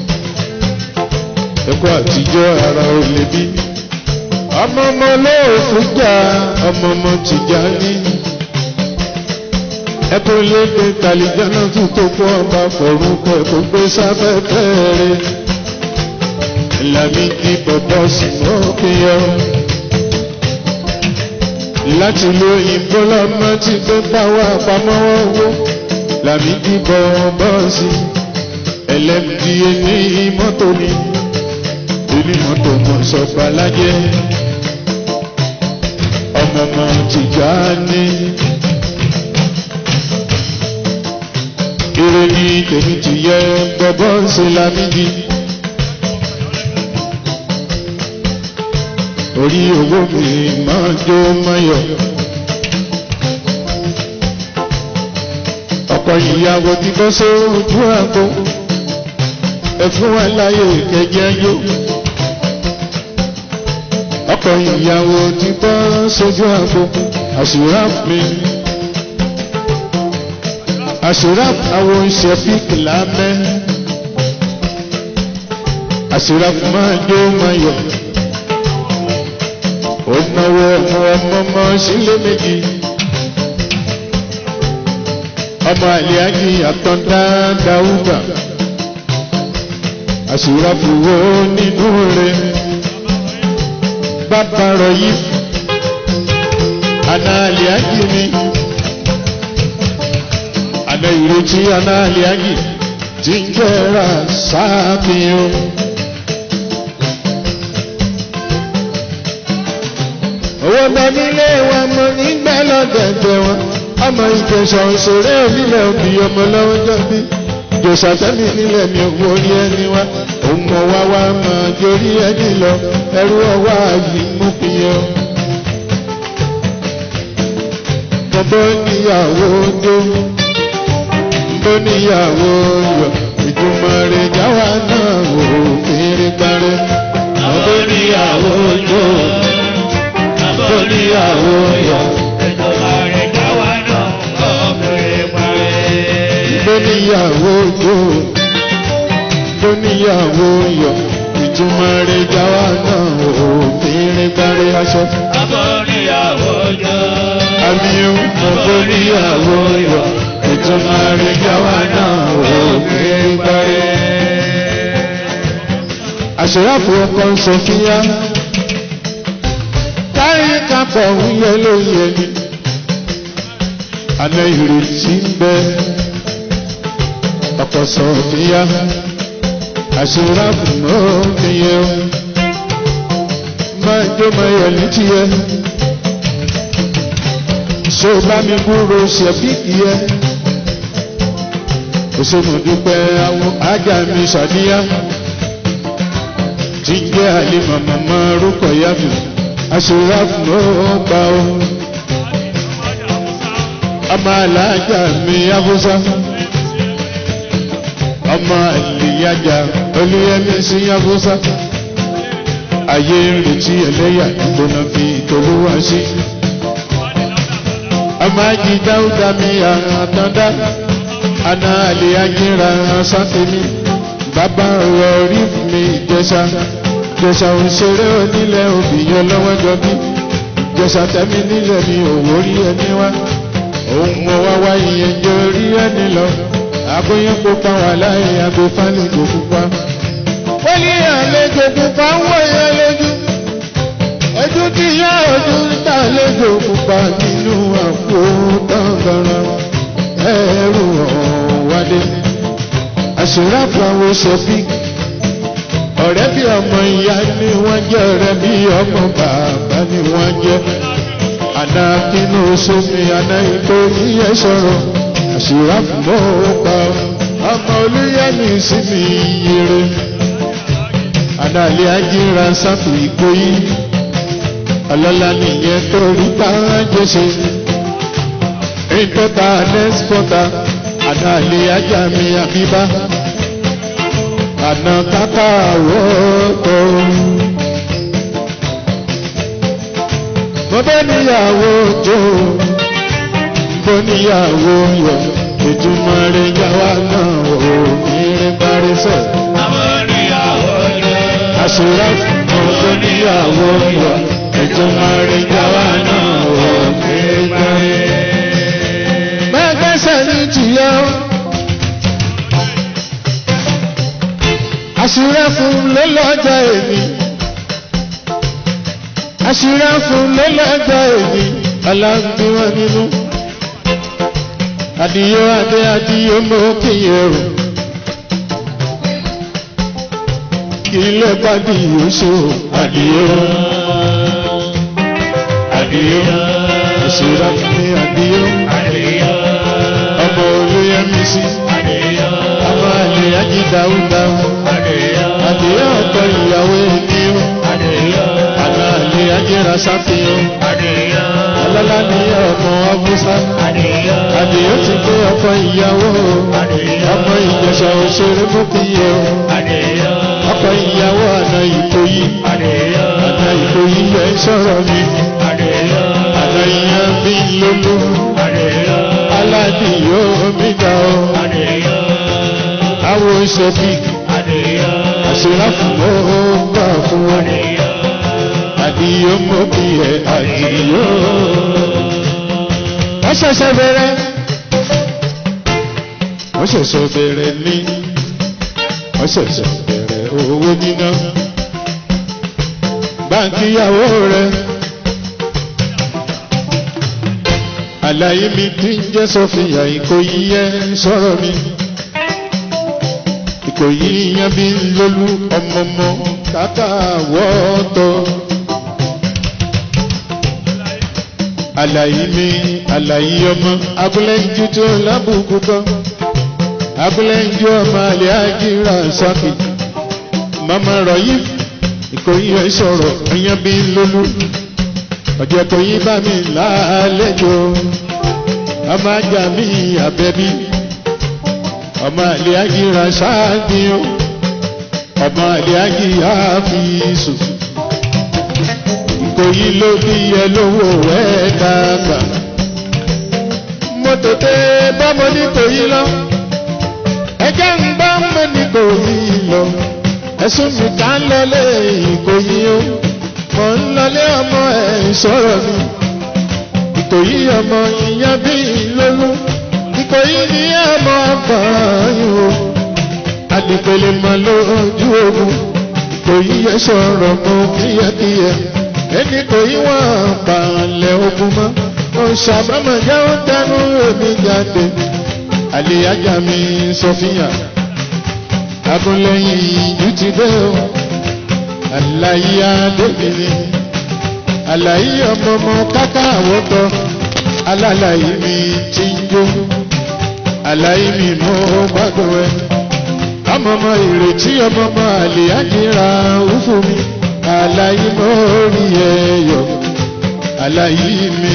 A: ẹ̀kọ́ àtijọ́ ara ò lè bí ọmọ ọmọ lóòfù jà ọmọ ọmọ ti jà ní. ẹkún lédè tàlìjánà tún tó kó ọba fọ̀rún pẹ̀ kó gbé sáfẹ́fẹ́ rẹ̀ Lámìdí bọ̀bọ̀ sí mọ́kìyọ́ láti lo òyìnbó lọ́mọ tí tó bá wà pamọ́ owó Lámìdí bọ̀bọ̀ sí ẹlẹ́mìdí ní mọ́tò ni onímọ́tò mọ̀ sọ́gbà lájẹ́ ọmọ ọmọ tìjà ní. Ire ni tèmi ti yẹ bọ́bọ́ ṣe Lámìdí. Orí owó mi máa jó mayọ̀. Ọkọ ìyàwó ti bọ́ sójú àgbo. Ẹ fún wa láyè kẹjẹ yó. Ọkọ ìyàwó ti bọ́ sójú àgbo. Àṣùrà mi àṣíráp àwọn ìṣẹ́fík lámẹ́ àṣíráp máa jó máa yọ ó náwó ọmọ ọmọ ọmọ sílé méjì ọmọ àlíájì àtọ́ndá dáúdà àṣíráp wo nínú rẹ̀ bàbá rọ̀ yìí àná àlíájì mi àná ìrètí anáàlì ágì tí ń jẹ́ra sáàfihàn. owó bẹ nílé wọn mo nígbà lọ́dẹ̀dẹ̀ wọn ọmọ ìjẹsà òṣèré onílẹ̀ òbí ọmọ lọ́wọ́ jọ́bí jòsà tẹ́mi nílẹ̀ mi ò wọrí ẹni wá òun mọ̀ wá wá máa jórí ẹni lọ ẹrú ọwọ́ àyè mú fi yẹ. bọ́bọ́ níyàwó dó tó níyàwó yọ ìtumọ̀ rẹ̀ jáwa náà wò fèrè parẹ́.
B: Àbó níyàwó jó, àbó níyàwó yọ, ìjọba rẹ̀ jáwa náà kọ́ fèrè parẹ́.
A: tó níyàwó jó tó níyàwó yọ ìtumọ̀ rẹ̀ jáwa náà wò fèrè parẹ́ aṣọ.
B: Àbó níyàwó jó,
A: àmì
B: àbó níyàwó yọ, ìtumọ̀ rẹ̀ jáwa náà wò fèrè parẹ́.
A: àṣeyàfò ọkọ sọfíà kárí kápọ̀ wúyẹ lóye ni àná ìrètí ń bẹ ọkọ sọfíà àṣeyàfò náà fi yẹ o máa jó máa yọ létí yẹ ṣé o bá mi kúrò ṣẹ̀bí yẹ òṣèmọ̀dúpẹ́ àwọn ajá mi ṣàdíyá tí ń jẹ́ àlèmọ̀ màmá rúkọ̀ yàtọ̀ aṣèwáfù ló gbà ó. ọmọ aláàjà mi abúsá ọmọ àlèyájà olúyẹmí sí abúsá ayé ń retí ẹlẹ́yà ìgbóná fi ìtòlúwà sí. ọmọ ají dáúdà mi àtàndá àná àlèyájìra sáfẹ́mi bàbá rẹ̀ rí mi ìjẹsà jẹsà òṣèré onílẹ̀ òbíyàn lọ́wọ́ jọbí jẹsà tẹ́mi nílẹ̀ mi òwò rí ẹni wá òun mọ wá wá ìyẹn jẹ orí ẹni lọ àgbóyún pupa wà láyé agbófánìkò pupa. wọ́n ní àlejò pupa ń wọ̀ yẹn lójú ojú tí yá ojú níta àlejò pupa nínú àpò tọ̀gọ̀rọ̀ ẹ̀rù ọ̀wádé àṣìráàpù àwọn ṣẹ́fíì ọ̀rẹ́ bí ọmọ ìyá ni wọ́n jẹ́ ọ̀rẹ́ bí ọmọ bàbá ni wọ́n jẹ́ àná kínú sómi àná ìkó yíyẹ sọ̀rọ̀ àṣìráàpù mọ́ ọ̀pá ọmọ olúyẹ̀mí sí mi yẹrẹ àná àlẹ́ ajíra sáfù ìkóyí ọlọ́lá nìyẹn tó rí bá jẹ́sẹ̀ ìtọ́ta nẹ́sìpọ́ta àná àlẹ́ ajá mi àbíbá àná kápá àwòtò. mo bẹ́ níyàwó jó mo níyàwó yọ ìtumọ̀ rẹ̀ yàwá náà ò ní rí parí sẹ̀.
B: Àbó níyàwó jó,
A: àṣírà mo bẹ́ níyàwó yọ ìtumọ̀ rẹ̀ yàwá náà ò ní rí parí. mẹ́gbẹ́ àṣírẹ́ fún lọ́lọ́jọ́ èmi àṣírẹ́ fún lọ́lọ́jọ́ èmi aláǹdí wọn nínú àdìyó adé àdìyó mọ́ kíyè rò kí lè pàdé yóò àdìyó
B: Àdìyó.
A: àṣírẹ́ fún mi àdìyó
B: Àdìyó.
A: ọmọ olóyèmí sí
B: Àdìyó.
A: ọmọ àlè ajídáúdáú
B: Àdìyó.
A: àdìyó ọkọ ìyàwó èmi ó
B: Àdìyó.
A: àná àlè ajéra sáfihàn
B: Àdìyó.
A: ọlọ́lá ní ọmọ ọbúsá
B: Àdìyó.
A: àdìyó ti gbé ọkọ ìyàwó
B: Àdìyó.
A: ọmọ ìjẹsà òṣèré mọ́kìyẹ
B: Àdìyó.
A: ọkọ ìyàwó àná ìkòyí
B: Àdìyó.
A: àná ìkòyí ẹ̀ ń sọ̀rọ̀ mi
B: Àdìyó.
A: àná ìyàn bí lólú
B: Àdìyó.
A: aládìyó mi dá o
B: Àdìyó.
A: àwọn ìṣòfì
B: Àdìyó.
A: àṣírà fún ó gbà fún wọn
B: Àdìyó.
A: àdìyó mọ́kìyẹ àdìyó. wọ́n ṣẹ̀ṣẹ̀ bẹ̀rẹ̀ wọ́n ṣẹ̀ṣẹ̀ bẹ̀rẹ̀ ní wọ́n ṣẹ̀ṣẹ̀ bẹ̀rẹ̀ owó níná báńkì ìyàwó rẹ̀ àlàyé mi ti ń jẹ́ sọ́fìyà ìkòyí ẹ̀ sọ̀rọ̀ mi ìkòyí yan bí lólú ọmọọmọ kàkà wọ́ọ̀tọ̀. àlàyé mi àlàyé ọmọ abúlé ń ju tó lábùkù kan abúlé ń ju ọmọ àlẹ́ àjíra sákì mama rọ̀yí ìkòyí ẹ̀ sọ̀rọ̀ ẹ̀yàn bí lólú ọjọ́ ìkòyí bá mi lálejò ọmọ ajá mi àbẹ́bí ọmọ àlẹ́ àjíra sákì ọmọ àlẹ́ àjíra fi sùn ìkòyí ló bí ẹ lówó ẹ dàgbà. mo tètè bọ́mọ ní kòyí lọ ẹjẹ́ ń bá mọ ní kòyí lọ ẹ̀sùn mi ká ń lọlé ìkòyí o mọ̀ ń lọlé ọmọ ẹ̀ sọ̀rọ̀ mi ìkòyí ọmọ ìyá bí lólú ìkòyí ní ọmọ ọgbọ̀nyìn o àdìpẹ̀lẹ̀ mọ́ lójú ogun ìkòyí ẹ sọ̀rọ̀ mọ́ kíyẹ́kíyẹ́ ẹni kò yí wọ́n balẹ̀ ogun mọ́ ọ̀ṣàbámọ̀ jẹ́ ó dánú èmi jáde àlèyájà mi sọfíà abúlẹ́yìn ìjú ti dé o àlàyé adébìnrin àlàyé ọmọọmọ káká àwọ̀tọ́ alálàyé mi ti ń jó àlàyé mi mọ́ gbádùn ẹ ọmọọmọ ìrètí ọmọọmọ àlèyájìra òfò mi àlàyé mọ́rí ẹ̀yọ̀ àlàyé mi.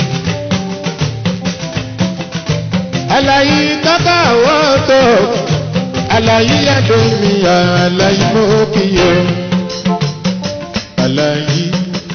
A: àlàyé káká wọ́tọ̀ àlàyé yàtọ̀ mi àlàyé mọ́kìyẹ. àlàyé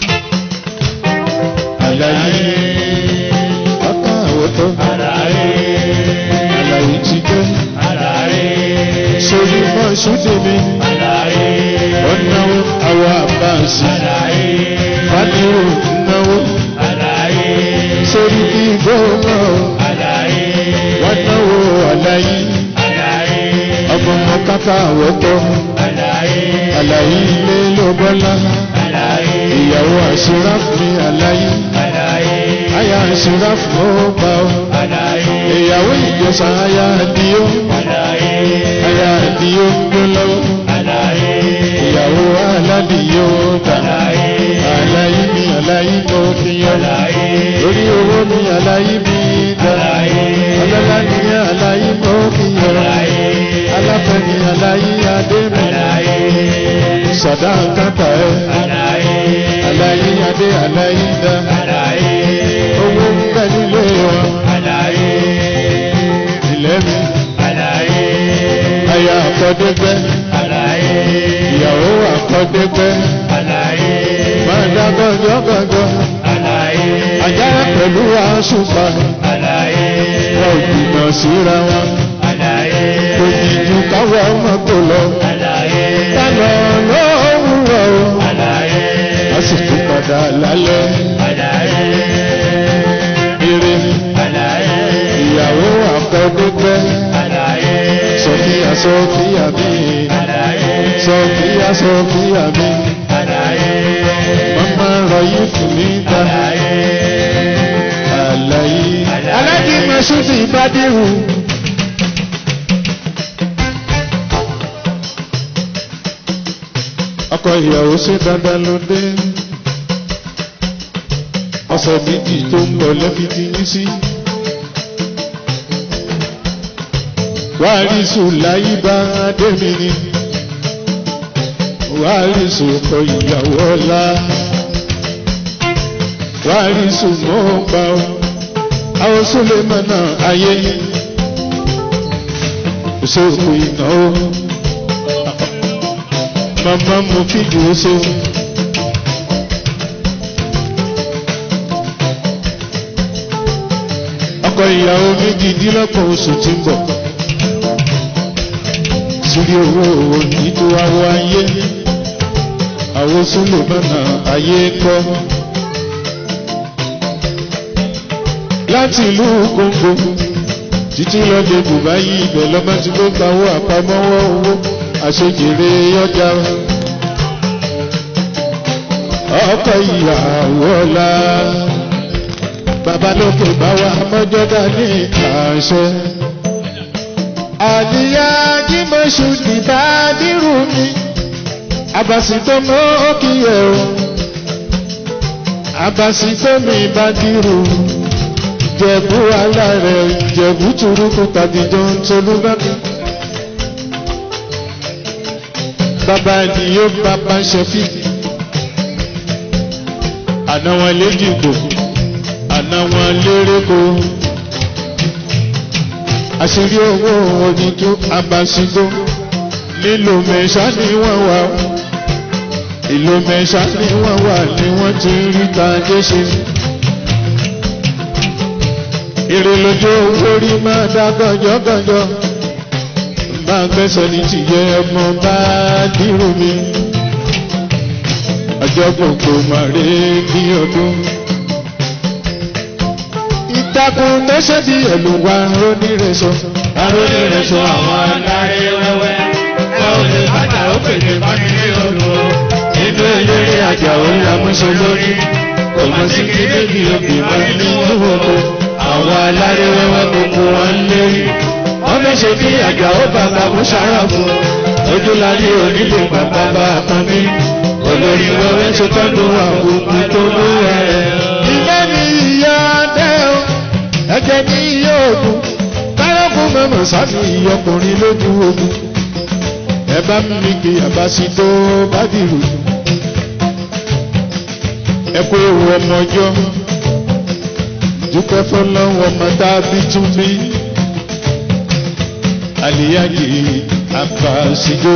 A: àlàyé káká wọ́tọ̀
B: Àlàyé.
A: àlàyé ti jẹ́
B: Àlàyé.
A: sórí mọ́ ṣúdì mi
B: Àlàyé.
A: ọ̀nà àwọn àbáṣe
B: Àlàyé.
A: fàdúró náwó
B: Àlàyé.
A: sórí kí gbóná
B: Àlàyé.
A: wọ́n náwó àlàyé
B: Àlàyé.
A: ọmọ ọmọ káká àwọ̀tọ́
B: Àlàyé.
A: àlàyé ilé ló bọ́lá
B: Àlàyé.
A: ìyàwó àṣírá fún mi àlàyé
B: Àlàyé.
A: àyà àṣírá fún ó bá ọ
B: Àlàyé.
A: ìyàwó ìjọsà àyà àdìyó
B: Àlàyé.
A: àyà àdìyó gbó lọ́wọ́
B: Àlàyé.
A: ìyàwó aládìyó gbà
B: Àlàyé.
A: àlàyé mi àlàyé mo fi yan
B: Àlàyé.
A: lórí owó mi àlàyé mi dá
B: Àlàyé.
A: ọlọ́lá ni àlàyé mo fi yan
B: Àlàyé.
A: aláfẹ́ ni àlàyé adé mi
B: Àlàyé.
A: sọ̀dá kàtà ẹ̀
B: Àlàyé.
A: àlàyé adé àlàyé dá
B: Àlàyé.
A: owó ń bẹ nílé wọn
B: Àlàyé.
A: ilẹ̀ mi
B: Àlàyé.
A: aya àkọ́dégbẹ́
B: Àlàyé.
A: ìyàwó àkọ́dégbẹ́
B: Àlàyé.
A: máa dá gọ́gọ́ gọ́gọ́
B: Àlàyé.
A: àjàrà pẹ̀lú àṣùpá
B: Àlàyé.
A: wọn ò jìnnà síra wọn
B: Àlàyé.
A: kò jìjù káwọ́ ọmọ kò lọ
B: Àlàyé.
A: kálọ̀ lówùrọ̀ o
B: Àlàyé.
A: a sì tún padà lálẹ́
B: Àlàyé.
A: eré
B: Àlàyé.
A: ìyàwó àkọ́dégbẹ́
B: Àlàyé.
A: sọfíà sọfíà mi
B: Àlàyé.
A: sọfíà sọfíà mi
B: Àlàyé.
A: mama rọyìn fún mi dá
B: Àlàyé.
A: àlàyé alájí mọṣúdì ìbádìrú. ọkọ ìyàwó ṣe dandan ló dé ọ̀sẹ̀ méjì tó ń bọ̀ lẹ́bi ti yín sí. wàrísù láyé bá adémi ni wàrísù ọkọ ìyàwó ọlá wàrísù mọ́ gbà ó àwọn sólèmọ́nà ayé ìṣòkò ìnáwó màmá mo fìdí ó ṣeun. ọkọ ìyàwó méjìdínlọ́gbọ̀n oṣù tí ń bọ̀ sírí owó nínú awọ ayé àwọn sólèmọ́nà ayé kọ́ láti ìlú kóńgò títí lọ́dẹ bùbáyì ibẹ̀ lọ́mọ tí ló gba owó àpamọ́wọ́ owó àṣejèrè ọjà ọkọ ìyàwó ọ̀la babalókè bá wa mọ́jọ́ dání àṣẹ. àdìyá jímọ̀ṣù dìbà dírù mi àbàsìtò mọ́ kí ẹ̀ o àbàsìtò mi bá dírù jẹ̀bú alárẹ̀ jẹ̀bú turuku tàbíjọ́ ń tolú bá mi. bàbá ènìyó bàbá ṣẹfí àná wọn léjìgbò àná wọn lérèkó àṣírí owó oníjú abàṣígbó nílò mẹ́ṣá ni wọ́n wà ìlú mẹ́ṣá ni wọ́n wà ni wọ́n ti rí tàjé ṣe èrè lójó orí máa dá gànjọ́gànjọ́ bá gbẹ́sẹ̀ ní tìyẹ ọmọ bá dírò mi ọjọ́ gbogbo màrí ní ọdún. ìtàkùn lẹ́sẹ̀ bí ẹ̀lú wa rónírẹ̀sọ.
B: Arónírẹ̀sọ àwọn adarí wẹ́wẹ́. Ẹ ò lè bàtà ó pèsè bámi ní odò. Inú eléré àjà òun àmúṣe lórí. Kò mọ̀ sí kí bébí òbí máa ń ní owó. Àwọn aláré wẹ́wẹ́ gbogbo wọn ń lérí. Wọ́n fẹ́ ṣe bí àjà ó bàbá mú sára fún. Ojúláyé onílé bàbá bá pọn mí. Olórí wẹ́wẹ́ ṣe tọ́jú àwọn tó ló rẹ̀.
A: ìfẹ́ ni ìyá dẹ́ o ẹ̀jẹ̀ ni ìyá ògùn kárọ́kùn mọ̀mọ́ sáfì ọkùnrin lójú ogun ẹ bá mi kí àbáṣí tó bá dìrò ẹ kó ewu ọmọ ọjọ́ dúpẹ́ fọlọ́wọ́ ọmọ dábí tún bí àlìyájì àbáṣíjó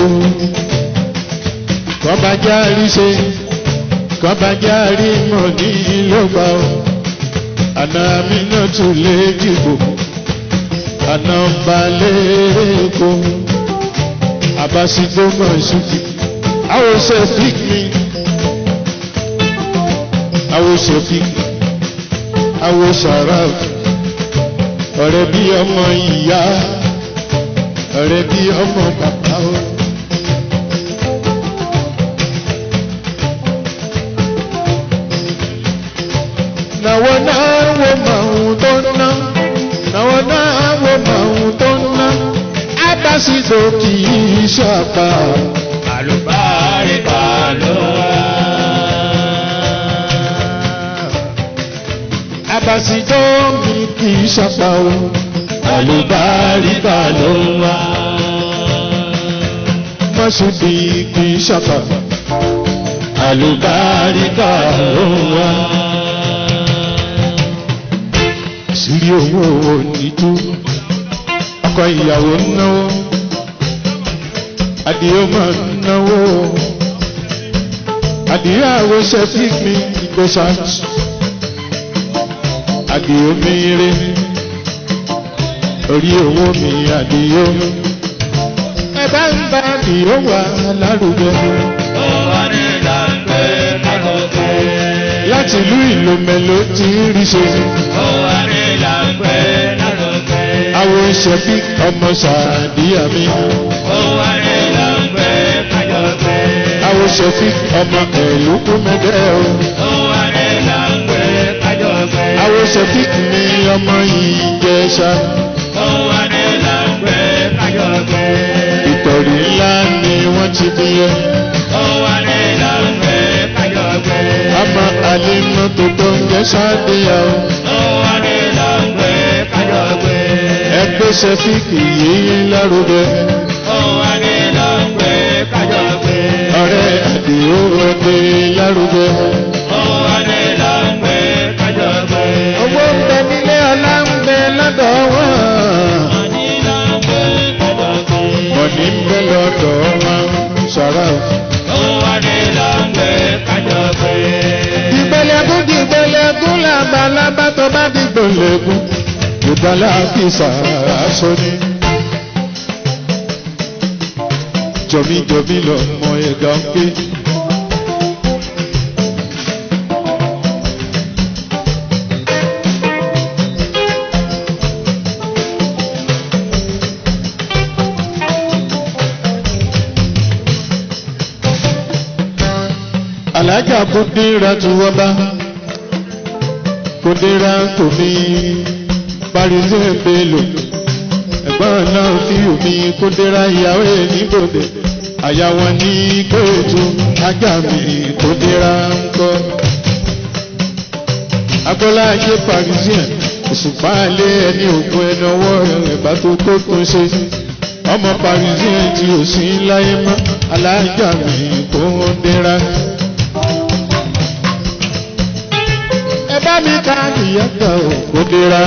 A: kọ́bájá rí ṣe kọ́bájá rí mọ̀ ní ìlọ́gbà o àná mi náà tún lè dìbò àná balẹ̀ èkó àbáṣíjó mọ̀ ṣùkì àwọn ṣe fík mi àwọn ṣe fík àwọn ṣàràf ọ̀rẹ́ bí ọmọ ìyá ọ̀rẹ́ bí ọmọ bàbá o. Nàwọn náà wo màhùn tó ń ná. Nàwọn náà wo màhùn tó ń ná. Abásídò kì í ṣàpá.
B: Àlùbáríkà ló wá.
A: Abásídò mi kì í ṣàpá o.
B: Àlùbáríkà ló wá.
A: Mọ́ṣúdì kì í ṣàpá.
B: Àlùbáríkà ló wá.
A: Sírí owó onídú. Ọkọ ìyàwó ń náwó. Adìyẹ máa ń náwó. Adìyẹ àwọn ṣẹ́fík mi ìgbésà. Adìyẹ mi rí. Orí owó mi adìyẹ. Ẹ bá ń bá adìyẹ wà lárugẹ.
B: Ó wá ní ìlànà kálọ̀kẹ́.
A: Láti ìlú Ìlòmẹ̀ ló ti ń rí ṣe.
B: Ó wá ní ìlànà kálọ̀kẹ́.
A: Àwọn ṣẹ́fík ọmọ ṣàdíyà mi.
B: Ó wá ní ìlànà kálọ̀kẹ́.
A: ṣòfì ọmọ ẹ̀lúkú mẹ́dẹ́ o. àwọn ṣòfì ní ọmọ ìjẹsà. ìtọ̀rí ńlá ni wọ́n ti bí yẹ. ọmọ àlímọ́ tó tó ń jẹ́ sáàdìyà o. ẹgbẹ́ ṣòfì yìí lárugẹ. ọ̀rẹ́ àdìo ọdẹ lárugẹ. owó ń bẹ nílé ọlá ń bẹ lọ́dọ̀ wọn. mọ̀ní ń bẹ lọ́dọ̀ wọn. sọ̀rọ̀ ìgbẹ́lẹ́gún di ìgbẹ́lẹ́gún làbàlábà tó bá di gbẹ̀lẹ́gún. ìdálá fi sàásọ ni. jọmíjọmí lọ mọ ẹ̀dá ń gbé. alájà kúndínra tí wọ́n bá kúndínra kò ní parisẹ́ bello ẹ̀gbọ́n náà fi omi kúndínra ìyàwó ẹ̀ níbòdè àyà wọn ní kóòtù ajá mi kúndínra ń kọ́. agbọ́lá ayé parisẹ́ òṣùpá alẹ́ ẹni ògùn ẹni ọwọ́ rẹ̀ bá tó tó tún ṣe ọmọ parisẹ́ tí ò sí láyé mọ́ alájà mi kúndínra. ẹ bá mi ká ìyàtọ̀ òkúdera.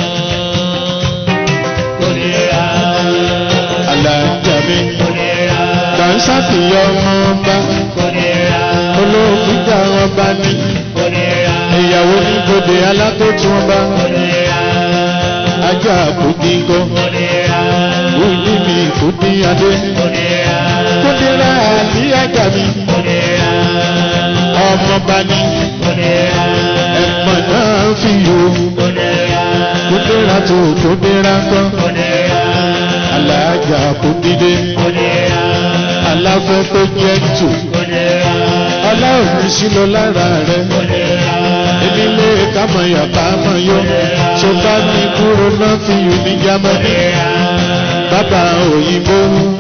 A: Àlàájá mi kàńsá ti yọ ọmọ ọba olóògùn jà ọba ní ìyàwó ní bòde alákòótú ọba ajá àbòdìgọ òní mi kùdí adé kúndínlá àbí ajá mi ọmọba ní ẹ̀gbọ́n náà fi yò kúndínlá tó kúndínlá kọ́ alájà kúndídé aláfẹ́ tó jẹ́ tù ọlọ́run sílọ lára rẹ̀ ìdílé kámọ̀yà kámọ̀yọ́ tó bá ní kúrò náà fi yò ní jámánì bàbá òyìnbó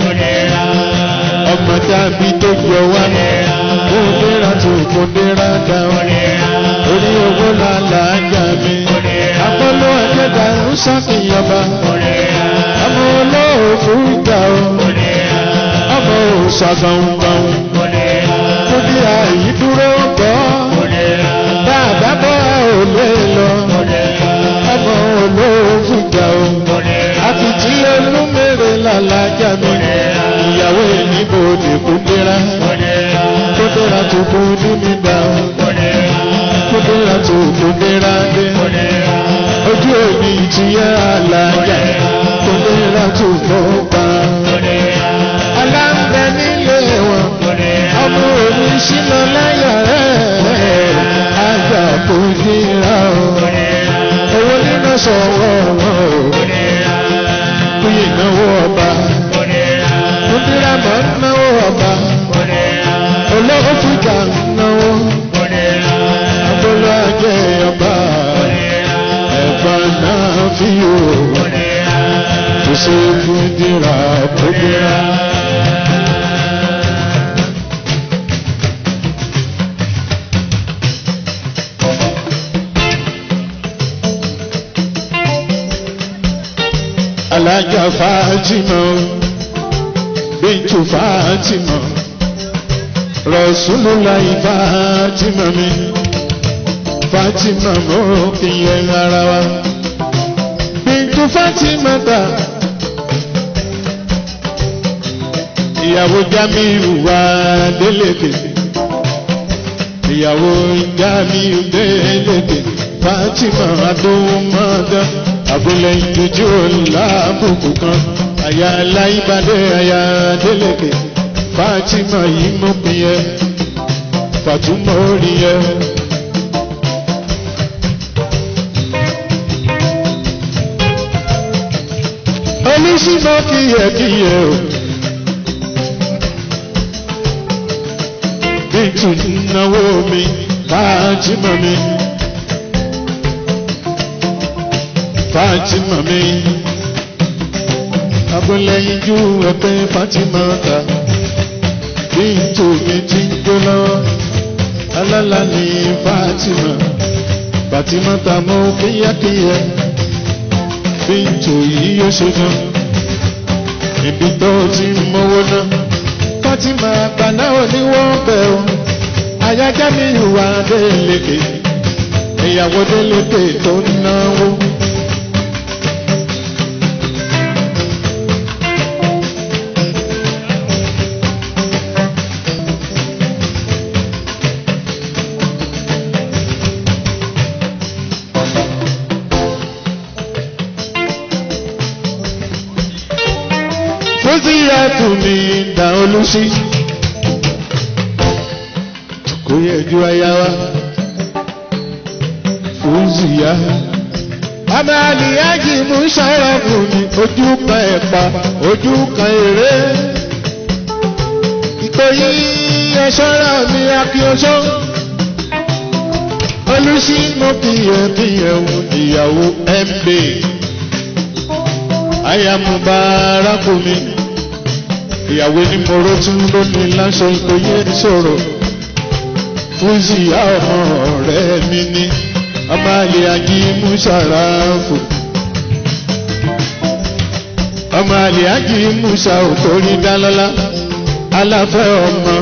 A: ọmọ tàbí tó jọ wá kúndínlá tó kúndínlá dáhùn orí owó làlàájà mi akọ́lọ́ ẹ̀jẹ̀dá ń sàkíyànba ọmọ olóòfù ìgbà o ọmọ òṣàgbọ̀ngbọ̀n kúndí àyídúró gbọ́ bàbá bọ́ ò lè lọ ọmọ olóòfù ìgbà o àfìtí olúmèrè làlàájà mi ìyàwó ìníbòdì kúndínlá kúndínlá tó kú nínú ìgbà o kúndínlá tó kúndínlá dé ojú òní ti yẹ àlàyé kúndínlá tó kọ́ pa. aláǹbẹ nílé wọn ọmọ òní sínú láyà rẹ̀ àgbà kúndínlá o owó nínú sọ̀wọ́ wọn o kúyè náwó ọba kúndínlá mọ̀ ń náwó ọba olówó fìjà ń náwó abọ́lá jẹ́ ọba ẹ̀fọn náà fi yò tó ṣe fún dìrà tó dìrà. alájà Fatima bíntu Fatima Rasulullah Fatima mi. Fatima mo ìyẹn ara wa. Bintu Fatima ta. Ìyàwó Jamiu wa Délèké. Ìyàwó Jamiu Délèké. Fatima Adómọ́dá. Abúlé ìdójú lábùkù kan. Àyà aláìbádé àyà Délèké. Fatima yìí mọ̀ pín yẹ. Fatuma orí yẹ. oníṣìmọ́ kíyẹ̀kíyẹ̀ o. tún náwó mi fájìmọ̀ mi. Fátímà mi abúlẹ́yìn jú ẹgbẹ́ Fátímà ta bí njó mi ti ń jó lọ́wọ́ alálà ní Fátímà Fátímà ta mọ́ kíyákíyá bí njó yìí yóò ṣe gan ibi tó ti ń mówó náà Fátímà gbaná oníwọ̀n bẹ̀ ọ́ ayájá mi ìwà délékè ìyàwó délékè tó ń náwó. fúsíyàtù ní ìdá olùsí kò yẹ ju aya wa fúsíyà. Bàbá àlìyájì mú ṣàràfù ní ojú kan ẹ̀pà ojú kan èrè. Ìkòyí ẹ̀ṣọ́ra mi akíọ́ṣọ́. Olùsí mo kìyẹ kìyẹ wù ìyàwó MB aya mubaraku mi ìyàwó ní moro tún lónìí láṣọ ìkòyí ìṣòro fúzì ọmọ ọ̀rẹ́ mi ní ọmọ àlè ají musarafu ọmọ àlè ají musa òtórí dálọ́lá aláfẹ́ ọmọ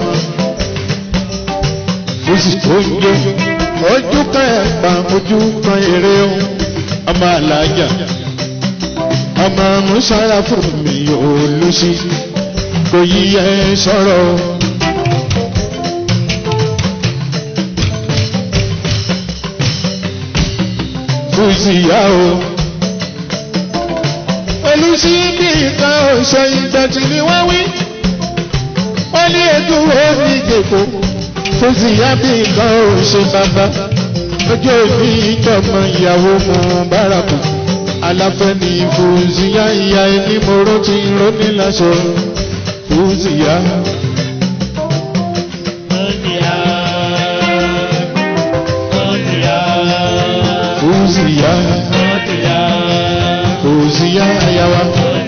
A: fúzì tó ń jó ojú kan ẹ̀pà ojú kan èrè ohun ọmọ àlàájà ọmọ musara fún mi olùsí kò yíyẹ sọ̀rọ̀. Fúzìyà o. Olùsí bí nǹkan ọ̀ṣọ́ ìdọ̀tí ni wọ́n wí. Wọ́n ní ẹ̀dùn omi ìdèkò. Fúzìyà bí nǹkan ọ̀ṣọ́ bàbá. Ojú òbí ìjọba ìyàwó mú bárakù aláfẹ́ ní fúzìyá ìyá ẹni mọ́rọ́ ti róní láṣọ fúzìyá. fúzìyá fúzìyá ayawa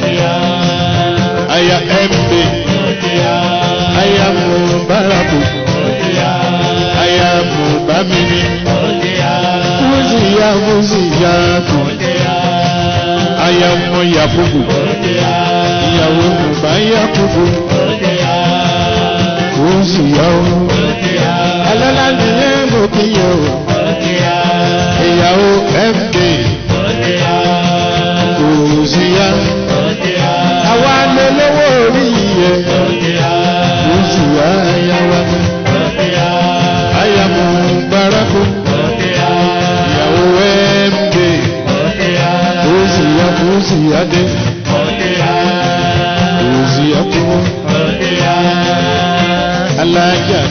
A: aya mb aya mubaraku aya mubamini fúzìyá fúzìyá fúzìyá aya ọmọ yakubu ìyàwó bàbá yakubu oṣù yàwó alálà nìyẹn mo kí yẹ o ìyàwó md oṣù yá àwa lè lówó orí yẹ oṣù ayawa aya mo baraku ìyàwó md ozi ya ozi ya de ozi ya kúrò alájà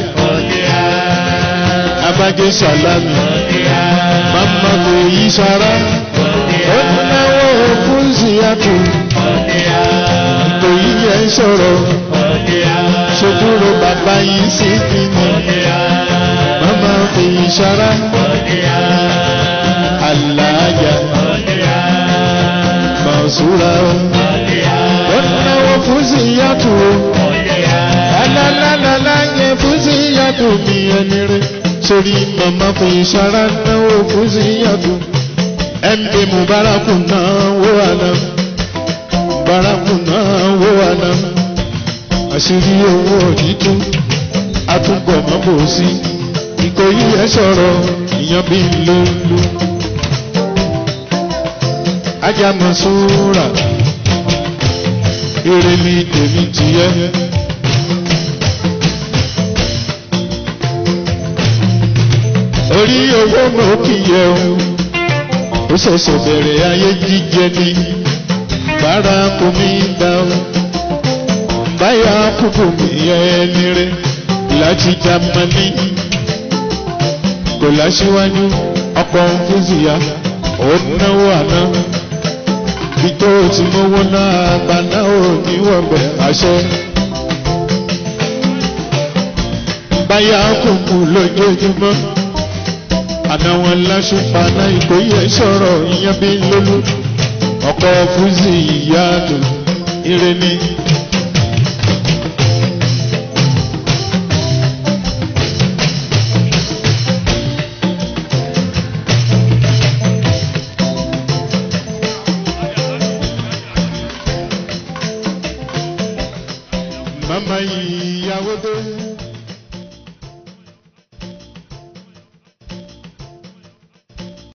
A: abájẹ sàlámì mama kò yí sara ó náwó fúnzi ya kù kò yí yẹ sọ̀rọ̀ sojúro bàbá yìí sí kíni mama kò yí sara alájà basura ọ̀nàwó fúsì yàtò alálàlálá yẹ fúsì yàtò bí ẹni rẹ sórí màmá fún ìṣara náwó fúsì yàtò md mubaraku náà wó àná mubaraku náà wó àná àṣírí owó òjìjú àtúbọ̀ mọ́bò sí ìkòyí ẹ̀ sọ̀rọ̀ ìyàn bí lólu ajá Mansura èrè mi tèmi tìyẹ. orí owó mo kì í yẹ o ó ṣẹ̀ṣẹ̀ bẹ̀rẹ̀ ayé jíjẹ ní bára kò mí dá o báyà kúkú mi yẹ ẹni rẹ láti Jámánì kò láṣíwájú ọkọ̀ fúzìyà ó náwó àná bí tó ti mówó náà bá náà ò ní wọ̀bẹ̀ àṣẹ. báyà kùkù lójoojúmọ́ àná wọn láṣùpá náà ìkóyè sọ̀rọ̀ ìyẹn bí lólú ọkọ̀ fúzì ìyáàdù ire ni. mama ìyàwó dé.